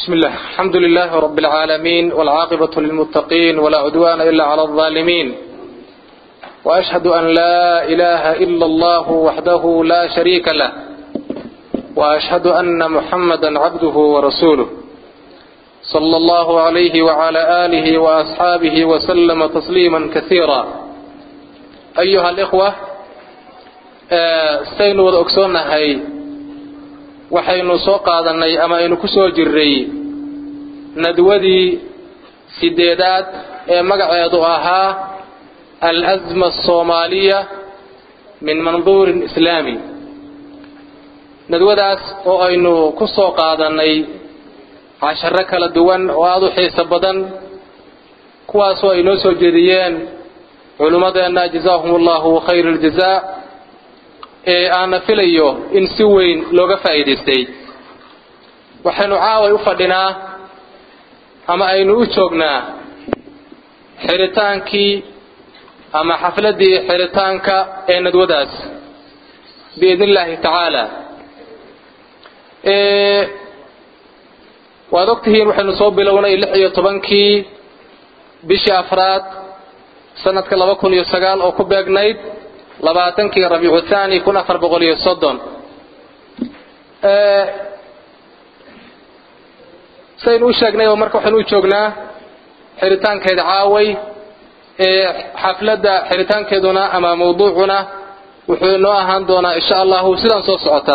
بسم الله الحمد لله رب العالمين والعاقبة للمتقين ولا عدوان إلا على الظالمين وأشهد أن لا إله إلا الله وحده لا شريك له وأشهد أن محمدا عبده ورسوله صلى الله عليه وعلى آله وأصحابه وسلم تسليما كثيرا أيها الإخوة saynu wada ogsoonnahay waxaynu soo qaadanay ama aynu ku soo jirray nadwadii sideedaad ee magaceedu ahaa al-asma asoomaaliya min manduurin islaami nadwadaas oo aynu ku soo qaadannay casharo kala duwan oo aada u xiiso badan kuwaasoo ay noo soo jeediyeen culimmadeenna jazaahum allahu khayr aljazaa ee aana filayo in si weyn looga faa'iidaystay waxaynu caaway u fadhinaa ama aynu u joognaa xiritaankii ama xafladdii xiritaanka ee nadwadaas biidni illaahi tacaala waad ogtihiin waxaynu soo bilownay lix iyo tobankii bishii afraad sanadka laba kun iyo sagaal oo ku beegnayd labaatankii rabiicu thani kun afar boqol iyo soddon saynu u sheegnay oo marka waxaynu u joognaa xiritaankeeda caaway ee xafladda xiritaankeeduna ama mawduucuna wuxuu inoo ahaan doonaa insha allahu sidaan soo socota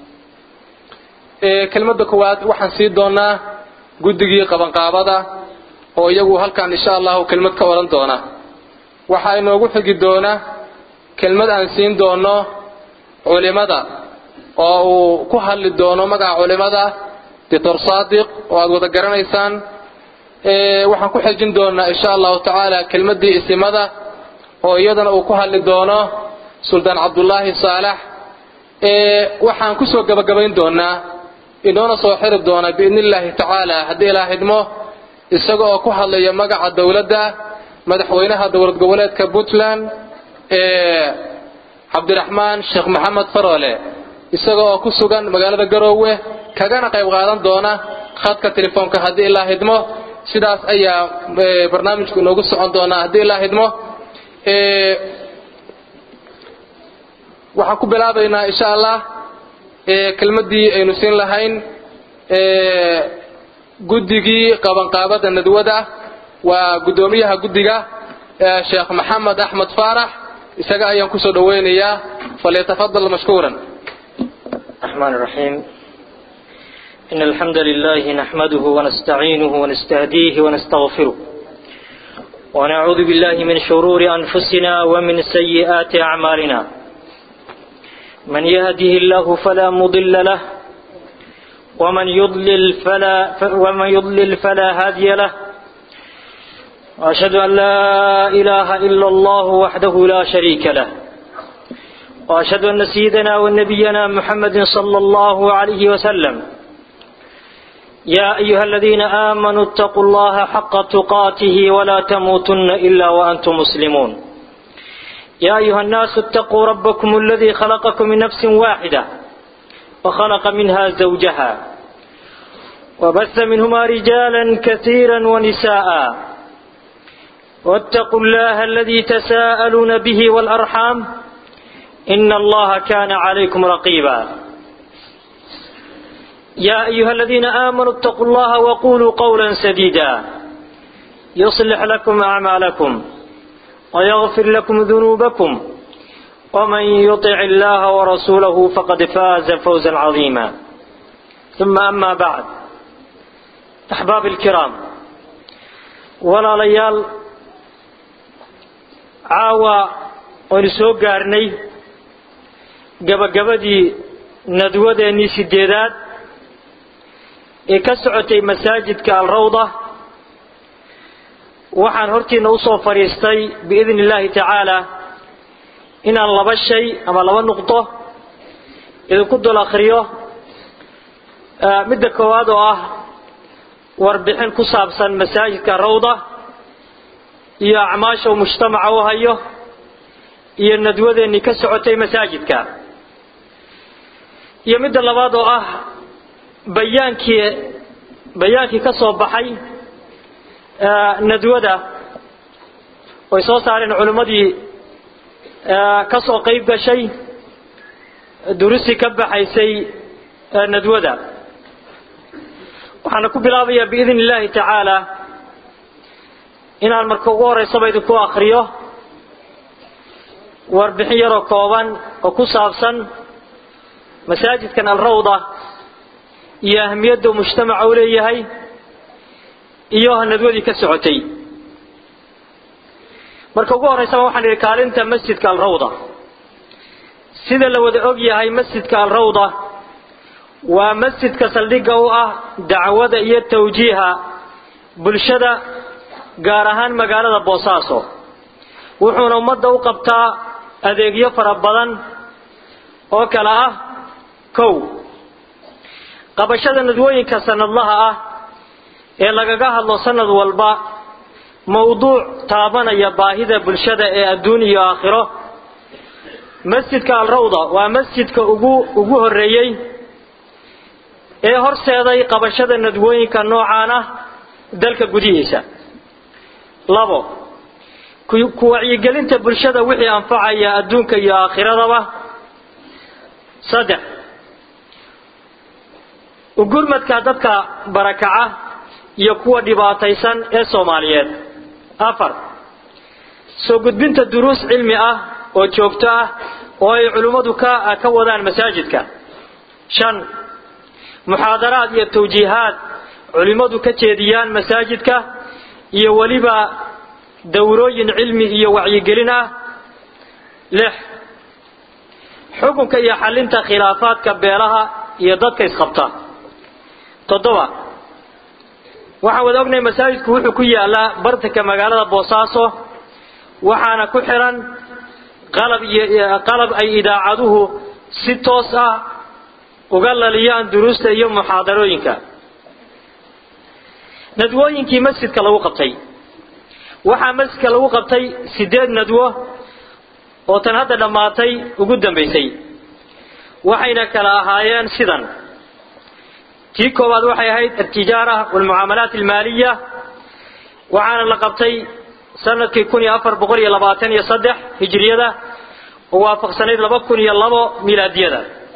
kelmadda koowaad waxaan sii doonaa guddigii qabanqaabada oo iyagu halkan insha allahu kelmad ka odhan doona waxaa inoogu xigi doona kelmad aan siin doono culimada oo uu ku hadli doono magaca culimada doctor saadiq oo aada wada garanaysaan waxaan ku xejin doonaa insha allahu tacaala kelmaddii isimada oo iyadana uu ku hadli doono suldaan cabdullaahi saalax waxaan kusoo gabagabayn doonaa inoona soo xiri doona biidni illaahi tacaala haddii ilaa xidmo isaga oo ku hadlaya magaca dowladda madaxweynaha dowlad goboleedka puntland cabdiraxmaan sheekh maxamed faroole isaga oo ku sugan magaalada garoowe kagana qayb qaadan doona khadka telefoonka haddii ilaa hidmo sidaas ayaa barnaamijku inoogu socon doonaa haddii ilaa hidmo waxaan ku bilaabaynaa insha allah kelmaddii aynu siin lahayn guddigii qabanqaabada nadwada waa guddoomiyaha guddiga sheekh maxamed axmed faarax isaga ayaan kusoo dhaweynayaa falyatafadal mashkuuran الرحمن الرحيم إن الحمد لله نحمده ونستعينه ونستهديه ونستغفره ونعوذ بالله من شرور أنفسنا ومن سيئات أعمالنا من يهده الله فلا مضل له ومن يضلل فلا ومن يضلل فلا هادي له وأشهد أن لا إله إلا الله وحده لا شريك له وأشهد أن سيدنا ونبينا محمد صلى الله عليه وسلم يا أيها الذين آمنوا اتقوا الله حق تقاته ولا تموتن إلا وأنتم مسلمون يا أيها الناس اتقوا ربكم الذي خلقكم من نفس واحدة وخلق منها زوجها وبث منهما رجالا كثيرا ونساء واتقوا الله الذي تساءلون به والأرحام إن الله كان عليكم رقيبا يا أيها الذين آمنوا اتقوا الله وقولوا قولا سديدا يصلح لكم أعمالكم ويغفر لكم ذنوبكم ومن يطع الله ورسوله فقد فاز فوزا عظيما ثم أما بعد أحباب الكرام ولا ليال caawa waynu soo gaarnay gabagabadii nadwadeennii sideedaad ee ka socotay masaajidka alrawda waxaan hortiina usoo fadhiistay biidni illaahi tacaala inaan laba shay ama laba nuqdo idinku dul akhriyo midda koowaad oo ah warbixin ku saabsan masaajidka rawda iyo acmaasha uu mujtamaca u hayo iyo nadwadeennii ka socotay masaajidka iyo midda labaad oo ah bayaankii bayaankii ka soo baxay nadwada oy soo saareen culimmadii ka soo qayb gashay durusi ka baxaysay nadwada waxaana ku bilaabayaa biidn illaahi tacaala inaan marka ugu horeysaba idinku akriyo warbixin yaroo kooban oo ku saabsan masaajidkan alrawda iyo ahamiyadda uu mujtamaca u leeyahay iyo nadwadii ka socotay marka ugu horeysaba waxaan idhi kaalinta masjidka alrawda sida la wada og yahay masjidka alrawda waa masjidka saldhigga u ah dacwada iyo tawjiiha bulshada gaar ahaan magaalada boosaaso wuxuuna ummadda u qabtaa adeegyo fara badan oo kale ah kow qabashada nadwooyinka sanadlaha ah ee lagaga hadlo sanad walba mawduuc taabanaya baahida bulshada ee adduun iyo aakhiro masjidka alrawda waa masjidka ugu ugu horreeyey ee horseeday qabashada nadwooyinka noocaan ah dalka gudihiisa labo ku wacyigelinta bulshada wixii anfacaya adduunka iyo aakhiradaba saddex ugurmadka dadka barakaca iyo kuwa dhibaataysan ee soomaaliyeed afar soo gudbinta duruus cilmi ah oo joogto ah oo ay culimmadu ka ka wadaan masaajidka shan muxaadaraad iyo tawjiihaad culimmadu ka jeediyaan masaajidka iyo weliba dowrooyin cilmi iyo wacyigelin ah lix xukunka iyo xalinta khilaafaadka beelaha iyo dadka isqabta toddoba waxaan wada ognahay masaajidku wuxuu ku yaalaa bartanka magaalada boosaaso waxaana ku xiran qalab iyo qalab ay idaacaduhu si toos ah uga laliyaan duruusta iyo muxaadarooyinka nadwooyinkii masjidka lagu qabtay waxaa masjidka lagu qabtay sideed nadwo oo tan hadda dhammaatay ugu dambaysay waxayna kala ahaayeen sidan tii koowaad waxay ahayd altijaara walmucaamalaat almaaliya waxaana la qabtay sanadkii kun iyo afar boqol iyo labaatan iyo saddex hijriyada oo waafaqsanayd laba kun iyo labo milaadiyada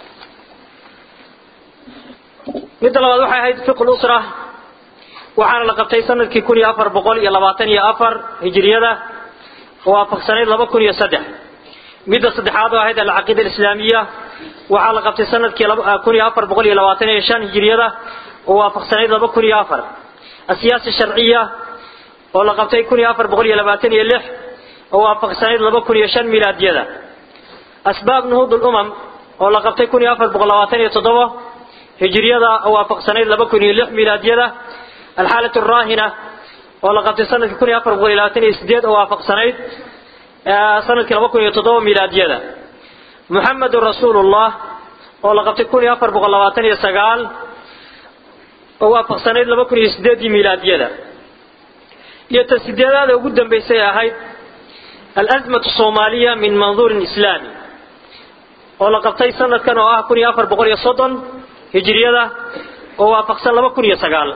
midda labaad waxay ahayd fiqu lusra waxaana la qabtay sanadkii kun iyo afar boqol iyo labaatan iyo afar hijriyada oo waafaqsanayd laba kun iyo saddex midda saddexaad oo ahayd alcaqiida alislaamiya waxaa la qabtay sanadkii kun iyo afar boqol iyo labaatan iyo shan hijriyada oo waafaqsanayd laba kun iyo afar asiyaasa sharciya oo la qabtay kun iyo afar boqol iyo labaatan iyo lix oo waafaqsanayd laba kun iyo shan milaadiyada asbaab nuhuud lumam oo la qabtay kun iyo afar boqol labaatan iyo toddoba hijriyada oo waafaqsanayd laba kun iyo lix milaadiyada alxaalat araahina oo la qabtay sanadkii kun iyo afar boqol iyo labaatan iyo sideed oo waafaqsanayd sanadkii laba kun iyo toddoba milaadiyada muxamedun rasuulullah oo la qabtay kun iyo afar boqol labaatan iyo sagaal oo waafaqsanayd laba kun iyo sideedii milaadiyada iyo ta sideedaada ugu dambaysay ahayd alazmatu soomaaliya min manduurin islaami oo la qabtay sanadkan oo ah kun iyo afar boqol iyo soddon hijriyada oo waafaqsan laba kun iyo sagaal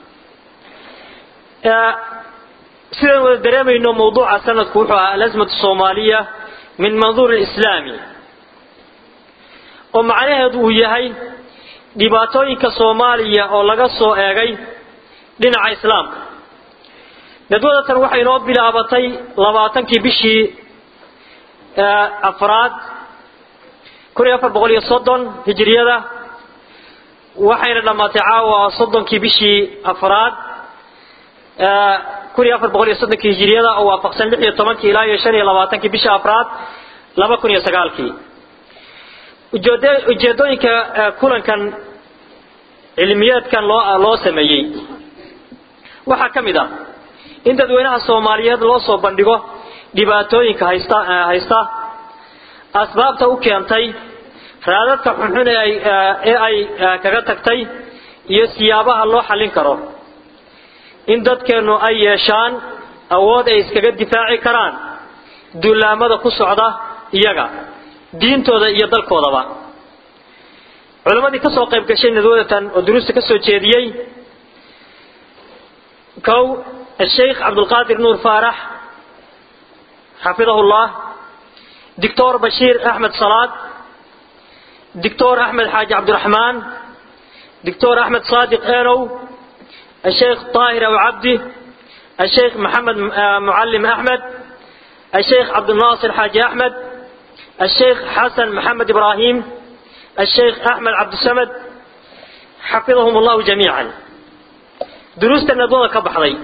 sidaan wada dareemayno mawduuca sanadku wuxuu ahaa alazmatu soomaaliya min manduurin islaami oo macnaheedu uu yahay dhibaatooyinka soomaaliya oo laga soo eegay dhinaca islaamka nadwadatan waxay inoo bilaabatay labaatankii bishii afraad kun iyo afar boqol iyo soddon hijriyada waxayna dhammaatay caawa soddonkii bishii afraad kun iyo afar boqol iyo soddonkii hijriyada oo waafaqsan lix iyo tobankii ilaa iyo shan iyo labaatankii bishii afraad laba kun iyo sagaalkii ujeedooyinka kulankan cilmiyeedkan loo loo sameeyey waxaa ka mid ah in dadweynaha soomaaliyeed loo soo bandhigo dhibaatooyinka haysta haysta asbaabta u keentay raadadka xunxun ee ay ee ay kaga tagtay iyo siyaabaha loo xallin karo in dadkeennu ay yeeshaan awood ay iskaga difaaci karaan duulaamada ku socda iyaga diintooda iyo dalkoodaba culimmadii ka soo qayb gashay nadwadatan oo duruusta ka soo jeediyey كو الشيخ عبد القادر نور فارح حفظه الله دكتور بشير أحمد صلاة دكتور أحمد حاج عبد الرحمن دكتور أحمد صادق آنو الشيخ طاهر أبو عبدي الشيخ محمد معلم أحمد الشيخ عبد الناصر حاج أحمد الشيخ حسن محمد إبراهيم الشيخ أحمد عبد السمد حفظهم الله جميعا دروس الندوة كبحضي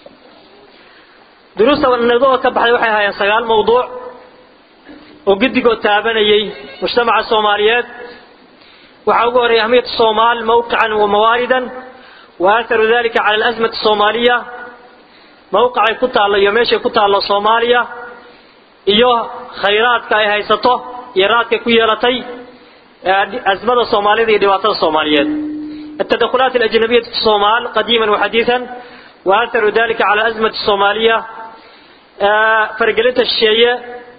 دروس الندوة كبحضي وحي هاي سقال موضوع وقد قد تابني مجتمع الصوماليات وحاول أهمية الصومال موقعا ومواردا وآثر ذلك على الأزمة الصومالية موقع كتا الله يمشي كتا الله صوماليا iyo khayraadka ay haysato iyo raadka ku yeelatay azmada Soomaalida iyo dhibaatada Soomaaliyeed التدخلات الأجنبية في الصومال قديما وحديثا وأثر ذلك على أزمة الصومالية فرقلت الشيء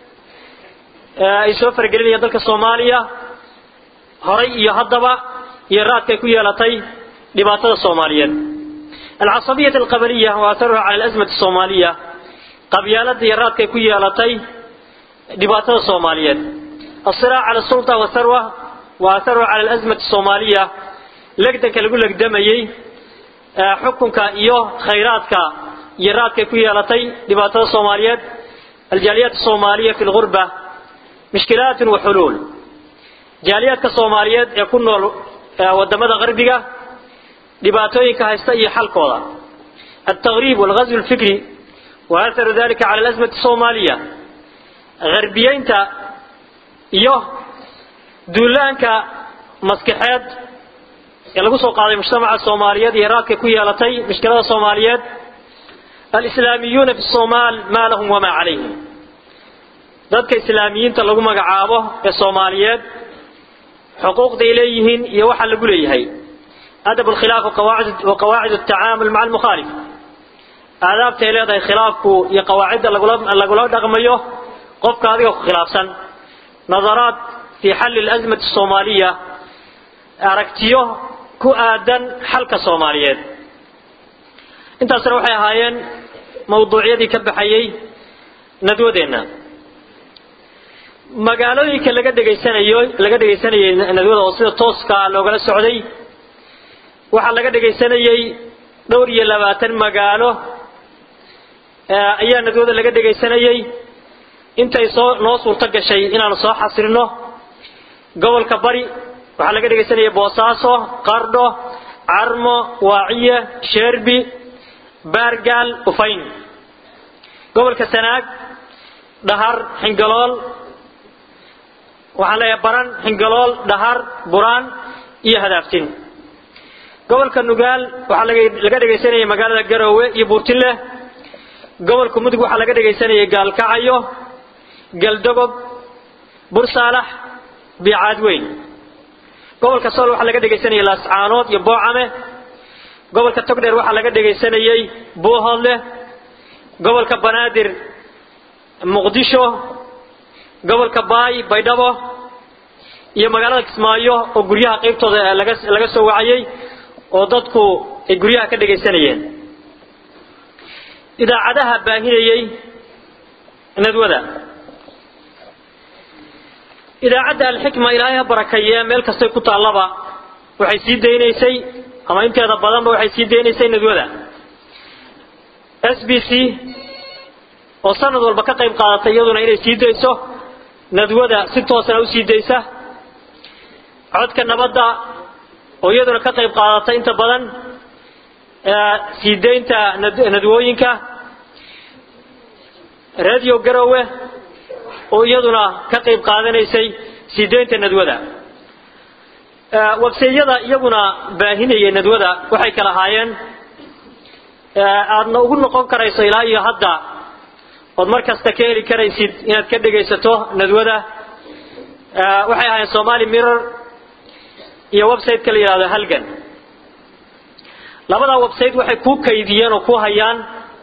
يسوى فرقلين يدلك الصومالية هري يهضب يراد كي يلطي لباطل الصومالية العصبية القبلية وأثرها على الأزمة الصومالية قبيالة يراد كي يلطي لباطل الصومالية الصراع على السلطة والثروة وأثرها على الأزمة الصومالية لقدك لقول لك دميي حكمك إيوه خيراتك يرادك كي يلطي لباطل الصومالية الجاليات الصومالية في الغربة مشكلات وحلول جاليات الصومالية يكون ودمada غربiga dhibaatooyinka haysta iyo xalkooda التغريب والغزو الفكري وأثر ذلك على الأزمة الصومالية غربيينتا iyo duulaanka maskaxeed ee lagu soo qaaday mujtamaca Soomaaliyeed iyo raadka ku yeelatay mushkilada Soomaaliyeed الإسلاميون في الصومال ما لهم وما عليهم dadka islaamiyiinta lagu magacaabo ee Soomaaliyeed حقوق إليهن يوحى لقليهي أدب الخلاف وقواعد, وقواعد التعامل مع المخالف آداب تيليضا خلافك يا قواعد لقلاب دغميه قفك هذه خلافا نظرات في حل الأزمة الصومالية أركتيه كؤادا حلقة صومالية انت سروحي هايين موضوعية دي كبحيي ندوة دينا magaalooyinka laga dhegaysanayo laga dhegaysanayay nadwada oo sida tooska loogala socday waxaa laga dhegaysanayay dhowr iyo labaatan magaalo ayaa nadwada laga dhegaysanayay intay soo noo suurto gashay inaanu soo xasrino gobolka bari waxaa laga dhegaysanayay boosaaso qardho carmo waaciye sheerbi baargaal ufayn gobolka sanaag dhahar xingalool waxaan leeyahay baran xingalool dhahar buraan iyo hadaaftin gobolka nugaal waxaa laga dhegaysanayay magaalada garoowe iyo buurtinle gobolka mudug waxaa laga dhegaysanayay gaalkacayo galdogob bursaalax biicaadweyn gobolka sool waxaa laga dhegaysanayay laascaanood iyo boocame gobolka togdheer waxaa laga dhegaysanayay buuhoodle gobolka banaadir muqdisho gobolka baay baydhabo iyo magaalada kismaayo oo guryaha qaybtooda laga laga soo wacayay oo dadku ay guryaha ka dhagaysanayeen idaacadaha baahinayay nadwada idaacadda alxikma ilaahay ha barakeeye meel kastay ku taallaba waxay sii daynaysay ama inteeda badanba waxay sii daynaysay nadwada s b c oo sanad walba ka qayb qaadatay iyaduna inay sii dayso nadwada si toosana u sii daysa codka nabadda oo iyaduna ka qayb qaadatay inta badan sii daynta nadwooyinka radio garowe oo iyaduna ka qayb qaadanaysay sii daynta nadwada websayada iyaguna baahinayay nadwada waxay kala ahaayeen aadna ugu noqon karayso ilaa iyo hadda ood mar kasta ka heli karaysid inaad ka dhegaysato nadwada waxay ahaayeen somali mirror iyo website-ka la yidhahdo halgan labadaa website waxay kuu kaydiyeen oo ku hayaan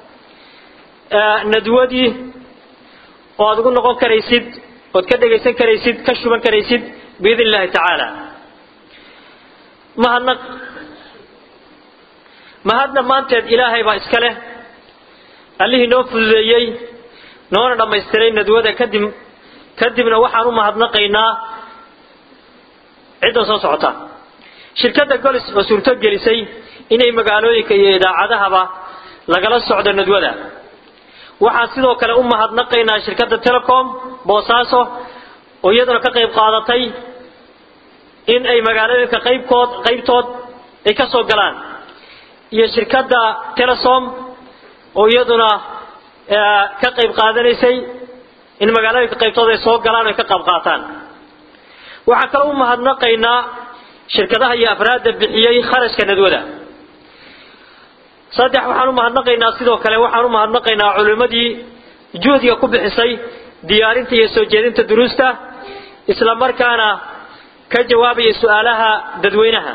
nadwadii oo aad ugu noqon karaysid ood ka dhegaysan karaysid ka shuban karaysid biidn illahi tacaala mahadnaq mahad dhammaanteed ilaahay baa iska leh allihii noo fududeeyey noona dhammaystiray nadwada kadib kadibna waxaan u mahadnaqaynaa cidda soo socota shirkadda golis oo suurto gelisay inay magaalooyinka iyo idaacadahaba lagala socdo nadwada waxaan sidoo kale u mahadnaqaynaa shirkadda telecom boosaaso oo iyaduna ka qayb qaadatay in ay magaalooyinka qaybkood qaybtood ay ka soo galaan iyo shirkadda telesom oo iyaduna ka qayb qaadanaysay in magaalooyinka qaybtood ay soo galaan o ay ka qayb qaataan waxaan kaloo u mahadnaqaynaa shirkadaha iyo afraadda bixiyey kharashka nadwada saddex waxaan u mahadnaqaynaa sidoo kale waxaan u mahadnaqaynaa culimmadii juhdiga ku bixisay diyaarinta iyo soo jeedinta duruusta isla markaana ka jawaabaya su-aalaha dadweynaha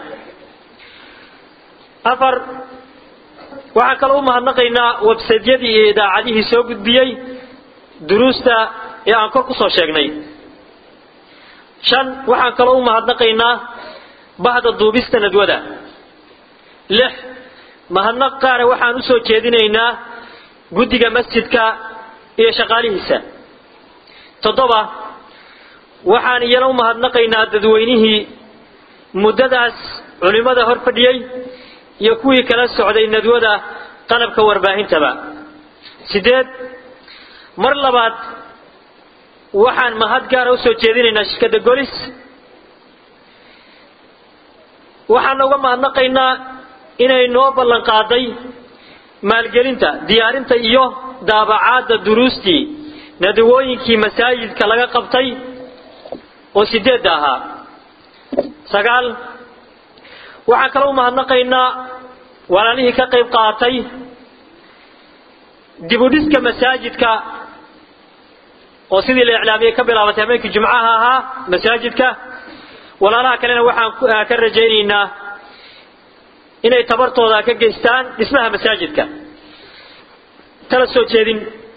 afar waxaan kaloo u mahadnaqaynaa websaydyadii iyo idaacadihii soo gudbiyey duruusta ee aan kor ku soo sheegnay shan waxaan kaloo u mahadnaqaynaa bahda duubista nadwada lix mahadnaq qaara waxaan u soo jeedinaynaa guddiga masjidka iyo shaqaalihiisa toddoba waxaan iyana u mahadnaqaynaa dadweynihii muddadaas culimmada hor fadhiyey iyo kuwii kala socday nadwada qalabka warbaahintaba sideed mar labaad waxaan mahad gaara u soo jeedinaynaa shirkadda golis waxaana uga mahadnaqaynaa inay noo ballan qaaday maalgelinta diyaarinta iyo daabacaadda duruustii nadawooyinkii masaajidka laga qabtay oo sideedda ahaa sagaal waxaan kaloo u mahadnaqaynaa walaalihii ka qayb qaatay dibudhiska masaajidka oo sidii la iclaamiyey ka bilaabatay habeenkii jumcaha ahaa masaajidka walaalaha kalena waxaan ka rajaynaynaa inay tabartooda ka geystaan dhismaha masaajidka tala soo jeedin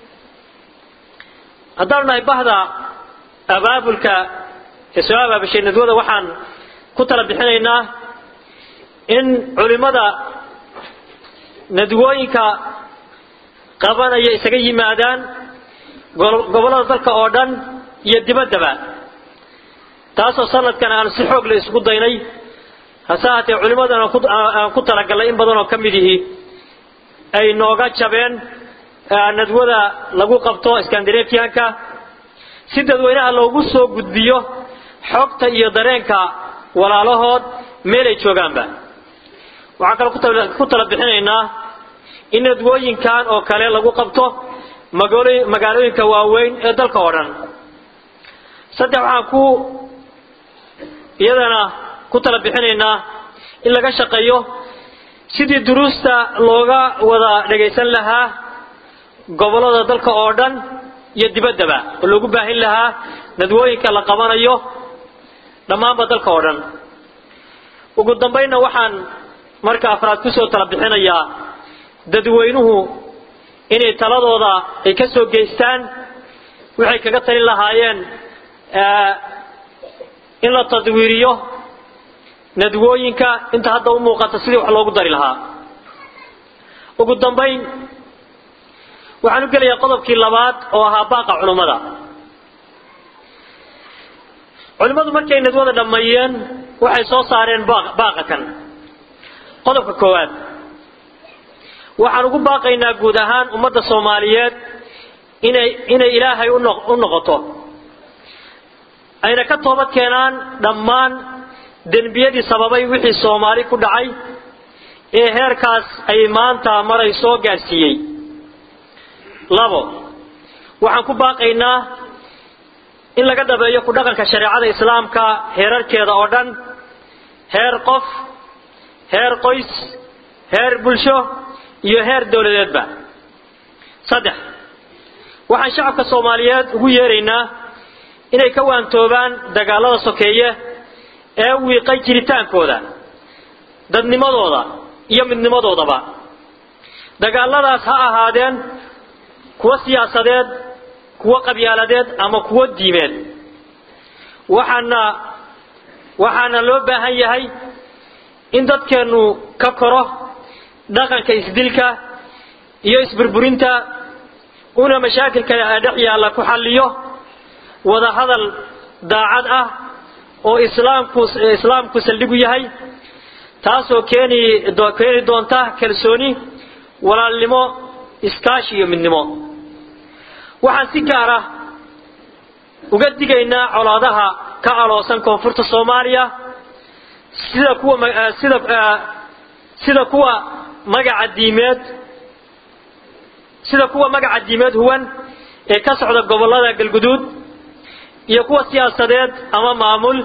haddaanu nahay bahda abaabulka ee soo abaabashay nadwada waxaan ku tala bixinaynaa in culimmada nadwooyinka qabanaya isaga yimaadaan gobollada dalka oo dhan iyo dibaddaba taasoo sanadkan aan si xoog la isugu daynay hase haatee culimmadan aan ku talagalnay in badan oo ka mid ihi ay nooga jabeen nadwada lagu qabto skandinafianka si dadweynaha loogu soo gudbiyo xogta iyo dareenka walaalahood meel ay joogaanba waxaan kaloo ku tala bixinaynaa in nadwooyinkan oo kale lagu qabto magaalooyinka waaweyn ee dalka oo dhan saddex waxaan ku iyadana ku tala bixinaynaa in laga shaqeeyo sidii duruusta looga wada dhagaysan lahaa gobollada dalka oo dhan iyo dibaddaba oo loogu baahin lahaa nadwooyinka la qabanayo dhammaanba dalka oo dhan ugu dambaynna waxaan marka afraad kusoo tala bixinayaa dadweynuhu inay taladooda ay ka soo geystaan waxay kaga talin lahaayeen in la tadwiiriyo nadwooyinka inta hadda u muuqata sidii wax loogu dari lahaa ugu dambayn waxaan u gelayaa qodobkii labaad oo ahaa baaqa culummada culimmadu markay nadwada dhammeeyeen waxay soo saareen baaqa kan qodobka koowaad waxaan ugu baaqaynaa guud ahaan ummadda soomaaliyeed inay inay ilaahay u noqoto ayna ka toobad keenaan dhammaan denbiyadii sababay wixii soomaali ku dhacay ee heerkaas ay maanta maray soo gaadhsiiyey labo waxaan ku baaqaynaa in laga dhabeeyo ku dhaqanka shareecada islaamka heerarkeeda oo dhan heer qof heer qoys heer bulsho iyo heer dowladeedba saddex waxaan shacabka soomaaliyeed ugu yeeraynaa inay ka waantoobaan dagaalada sokeeye ee wiiqay jiritaankooda dadnimadooda iyo midnimadoodaba dagaaladaas ha ahaadeen kuwo siyaasadeed kuwo qabyaaladeed ama kuwo diimeed waxaana waxaana loo baahan yahay in dadkeennu ka koro dhaqanka isdilka iyo isburburinta una mashaakilka dhex yaalla ku xalliyo wada hadal daacad ah oo islaamku islaamku saldhigu yahay taasoo keeni keeni doonta kalsooni walaalnimo iskaashi iyo midnimo waxaan si gaar ah uga digaynaa colaadaha ka aloosan koonfurta soomaaliya sida kuwa sida sida kuwa magaca diimeed sida kuwa magaca diimeed huwan ee ka socda gobollada galguduud iyo kuwa siyaasadeed ama maamul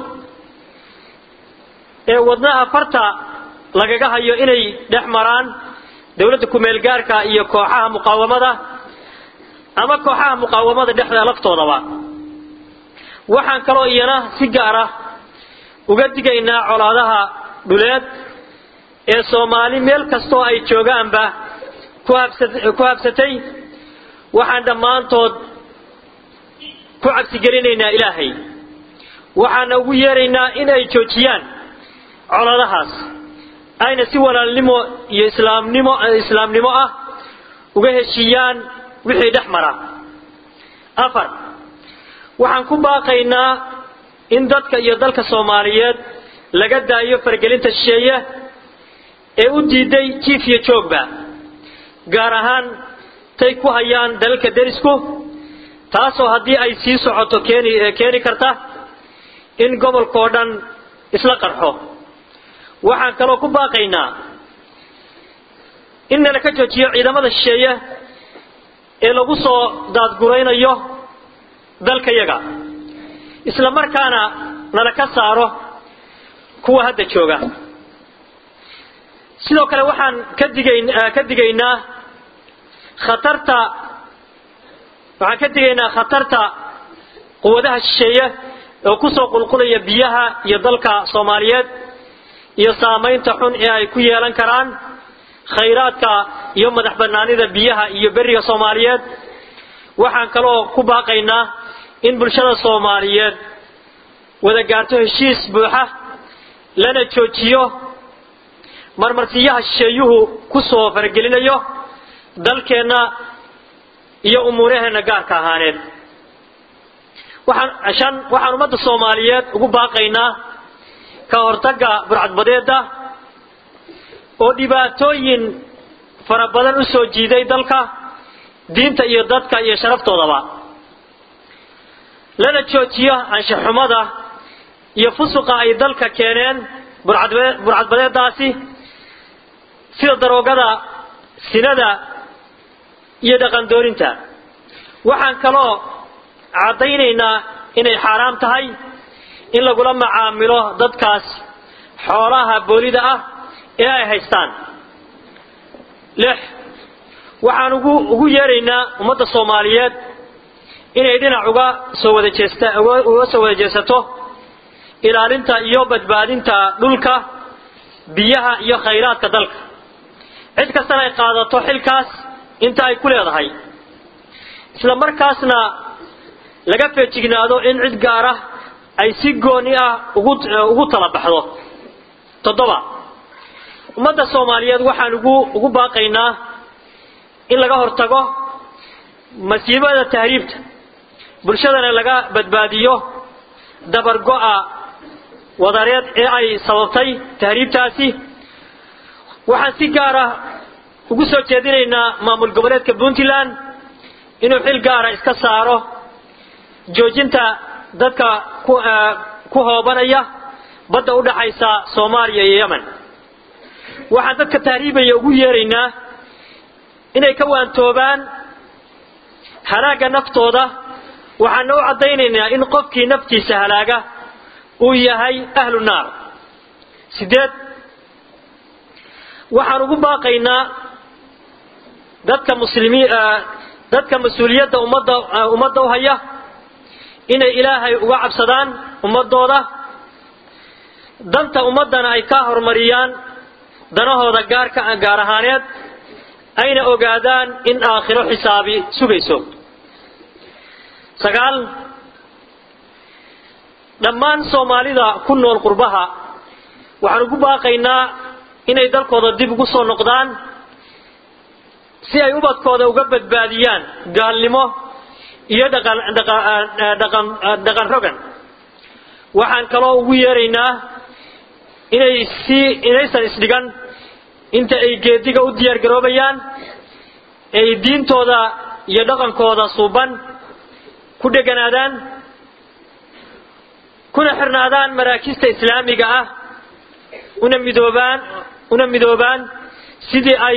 ee wadnaha farta lagaga hayo inay dhex maraan dowladda kumeel gaarka iyo kooxaha muqaawamada ama kooxaha muqaawamada dhexda laftoodaba waxaan kaloo iyana si gaar ah uga digaynaa colaadaha dhuleed ee soomaali meel kastoo ay joogaanba ku habsatay waxaan dhammaantood ku cabsigelinaynaa ilaahay waxaana ugu yeeraynaa in ay joojiyaan coladahaas ayna si walaalnimo iyo islaamnimo islaamnimo ah uga heshiiyaan wixii dhex mara afar waxaan ku baaqaynaa in dadka iyo dalka soomaaliyeed laga daayo fargelinta shisheeye ee u diiday jiif iyo joogba gaar ahaan tay ku hayaan dalalka derisku taasoo haddii ay sii socoto keeni keeni karta in gobolkao dhan isla qarxo waxaan kaloo ku baaqaynaa in nala ka joojiyo ciidamada shisheeye ee lagu soo daadguraynayo dalkayaga isla markaana nala ka saaro kuwa hadda jooga sidoo kale waxaan ka digayn ka digaynaa khatarta waxaan ka digaynaa khatarta quwadaha shisheeye oo kusoo qulqulaya biyaha iyo dalka soomaaliyeed iyo saamaynta xun ee ay ku yeelan karaan khayraadka iyo madax banaanida biyaha iyo beriga soomaaliyeed waxaan kaloo ku baaqaynaa in bulshada soomaaliyeed wada gaarto heshiis buuxa lana joojiyo marmarsiyaha shisheeyuhu ku soo faragelinayo dalkeenna iyo umuuraheenna gaarka ahaaneed waxaan shan waxaan ummadda soomaaliyeed ugu baaqaynaa ka hortagga burcadbadeedda oo dhibaatooyin fara badan u soo jiiday dalka diinta iyo dadka iyo sharaftoodaba lana joojiyo anshaxumada iyo fusuqa ay dalka keeneen burcadbadeeddaasi sida daroogada sinada iyo dhaqandoorinta waxaan kaloo caddaynaynaa inay xaaraam tahay in lagula macaamilo dadkaas xoolaha boolida ah ee ay haystaan lix waxaan ugu ugu yeeraynaa ummadda soomaaliyeed inay dhinac uga soo wada jeesta uga soo wada jeesato ilaalinta iyo badbaadinta dhulka biyaha iyo khayraadka dalka cid kastana ay qaadato xilkaas inta ay ku leedahay isla markaasna laga feejignaado in cid gaara ay si gooni ah ugu ugu tala baxdo toddoba ummadda soomaaliyeed waxaan ugu ugu baaqaynaa in laga hortago masiibada tahriibta bulshadana laga badbaadiyo dabargo'a wadareed ee ay sababtay tahriibtaasi waxaan si gaara ugu soo jeedinaynaa maamul goboleedka puntland inuu xil gaara iska saaro joojinta dadka ku ku hoobanaya badda u dhaxaysa soomaaliya iyo yemen waxaan dadka tahriibaya ugu yeeraynaa inay ka waantoobaan halaagga naftooda waxaana u caddaynaynaa in qofkii naftiisa halaaga uu yahay ahlu naar sideed waxaan ugu baaqaynaa dadka muslimiin dadka mas-uuliyadda ummadda ummadda u haya inay ilaahay uga cabsadaan ummadooda danta ummaddana ay ka horumariyaan danahooda gaarka gaar ahaaneed ayna ogaadaan in aakhiro xisaabi sugayso sagaal dhammaan soomaalida ku nool qurbaha waxaan ugu baaqaynaa inay dalkooda dib ugu soo noqdaan si ay ubadkooda uga badbaadiyaan gaalnimo iyo dhaqan dhaqan dhaqan rogan waxaan kaloo ugu yeeraynaa inay si inaysan isdhigan inta ay geediga u diyaar garoobayaan ay diintooda iyo dhaqankooda suuban ku dheganaadaan kuna xirnaadaan maraakista islaamiga ah una midoobaan una midoobaan sidii ay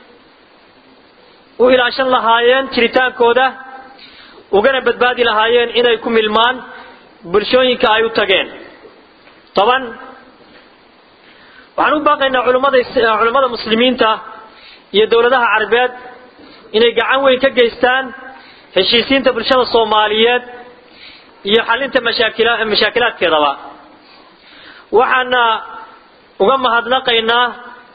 u ilaashan lahaayeen jiritaankooda ugana badbaadi lahaayeen inay ku milmaan bulshooyinka ay u tageen toban waxaan u baaqaynaa culimmada culimmada muslimiinta iyo dowladaha carabeed inay gacan weyn ka geystaan heshiisiinta bulshada soomaaliyeed iyo xalinta mashaakila mashaakilaadkeedaba waxaana uga mahadnaqaynaa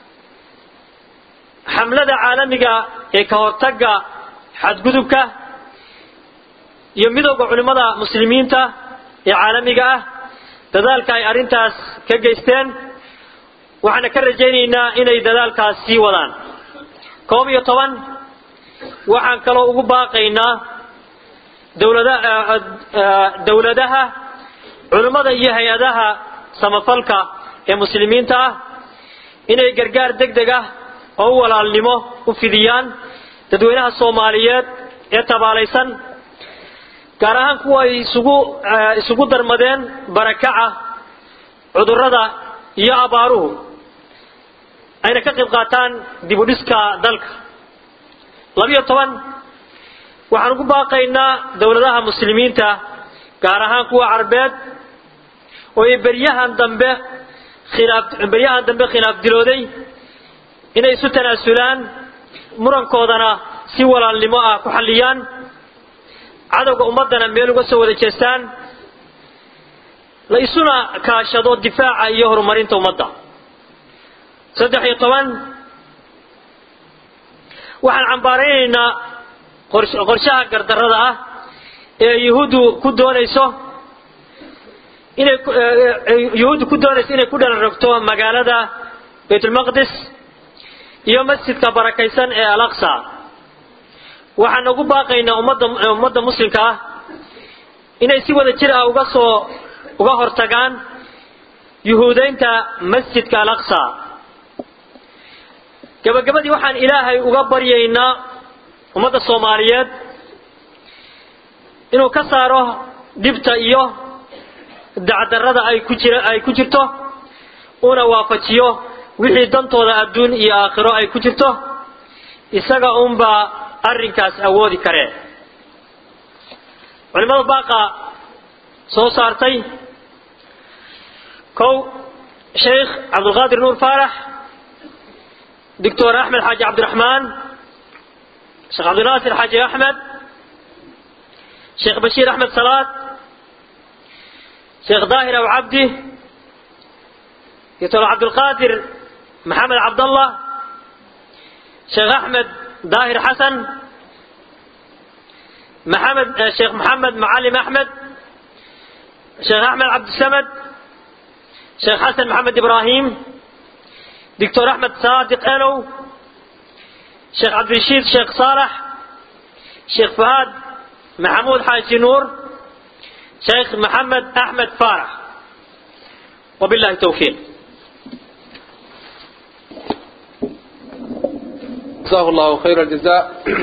xamlada caalamiga ee ka hortagga xadgudubka iyo midowda culimmada muslimiinta ee caalamiga ah dadaalka ay arrintaas ka geysteen waxaana ka rajaynaynaa inay dadaalkaas sii wadaan koob iyo toban waxaan kaloo ugu baaqaynaa dowlada dowladaha culimmada iyo hay-adaha samafalka ee muslimiinta ah inay gargaar deg deg ah oo u walaalnimo u fidiyaan dadweynaha soomaaliyeed ee tabaalaysan gaar ahaan kuwa ay isugu isugu darmadeen barakaca cudurrada iyo abaaruhu ayna ka qayb qaataan dib u dhiska dalka labiyo toban waxaan ugu baaqaynaa dowladaha muslimiinta gaar ahaan kuwa carabeed oo ay beryahan dambe khilaaf beryahan dambe khilaaf dilooday inay isu tanaasulaan murankoodana si walaalnimo ah ku xalliyaan cadowga ummaddana meel uga soo wada jeestaan la isuna kaashado difaaca iyo horumarinta ummadda saddex iyo toban waxaan cambaaraynaynaa qorshaha gardarrada ah ee yuhuuddu ku doonayso inay yuhuuddu ku doonayso inay ku dhalarogto magaalada baytulmaqdis iyo masjidka barakaysan ee alaqsa waxaan ugu baaqaynaa ummadda ummadda muslimka ah inay si wada jir ah uga soo uga hortagaan yuhuudaynta masjidka alaqsa gabagabadii waxaan ilaahay uga baryaynaa ummadda soomaaliyeed inuu ka saaro dhibta iyo dacdarrada ay ku jira ay ku jirto una waafajiyo wixii dantooda adduun iyo aakhiro ay ku jirto isaga unbaa arrinkaas awoodi karee culimada baaqa soo saartay kow sheekh cabdulqaadir nuur faarax doctor axmed xaaji cabdiraxmaan sheekh cabdinaasir xaaji axmed sheekh bashiir axmed salaad sheekh daahir aw cabdi doctor cabdulqaadir maxamed cabdallah sheekh axmed daahir xasan maxamed sheekh maxamed macalim axmed sheekh axmed cabdisamed sheekh xasan maxamed ibraahim doctor axmed saadiq enow sheekh cabdirashiid sheekh saalax sheekh fahaad maxamuud xaaji nuur sheekh maxamed axmed faarax wabillahi towfiiq jazahu llahu khayra aljazaa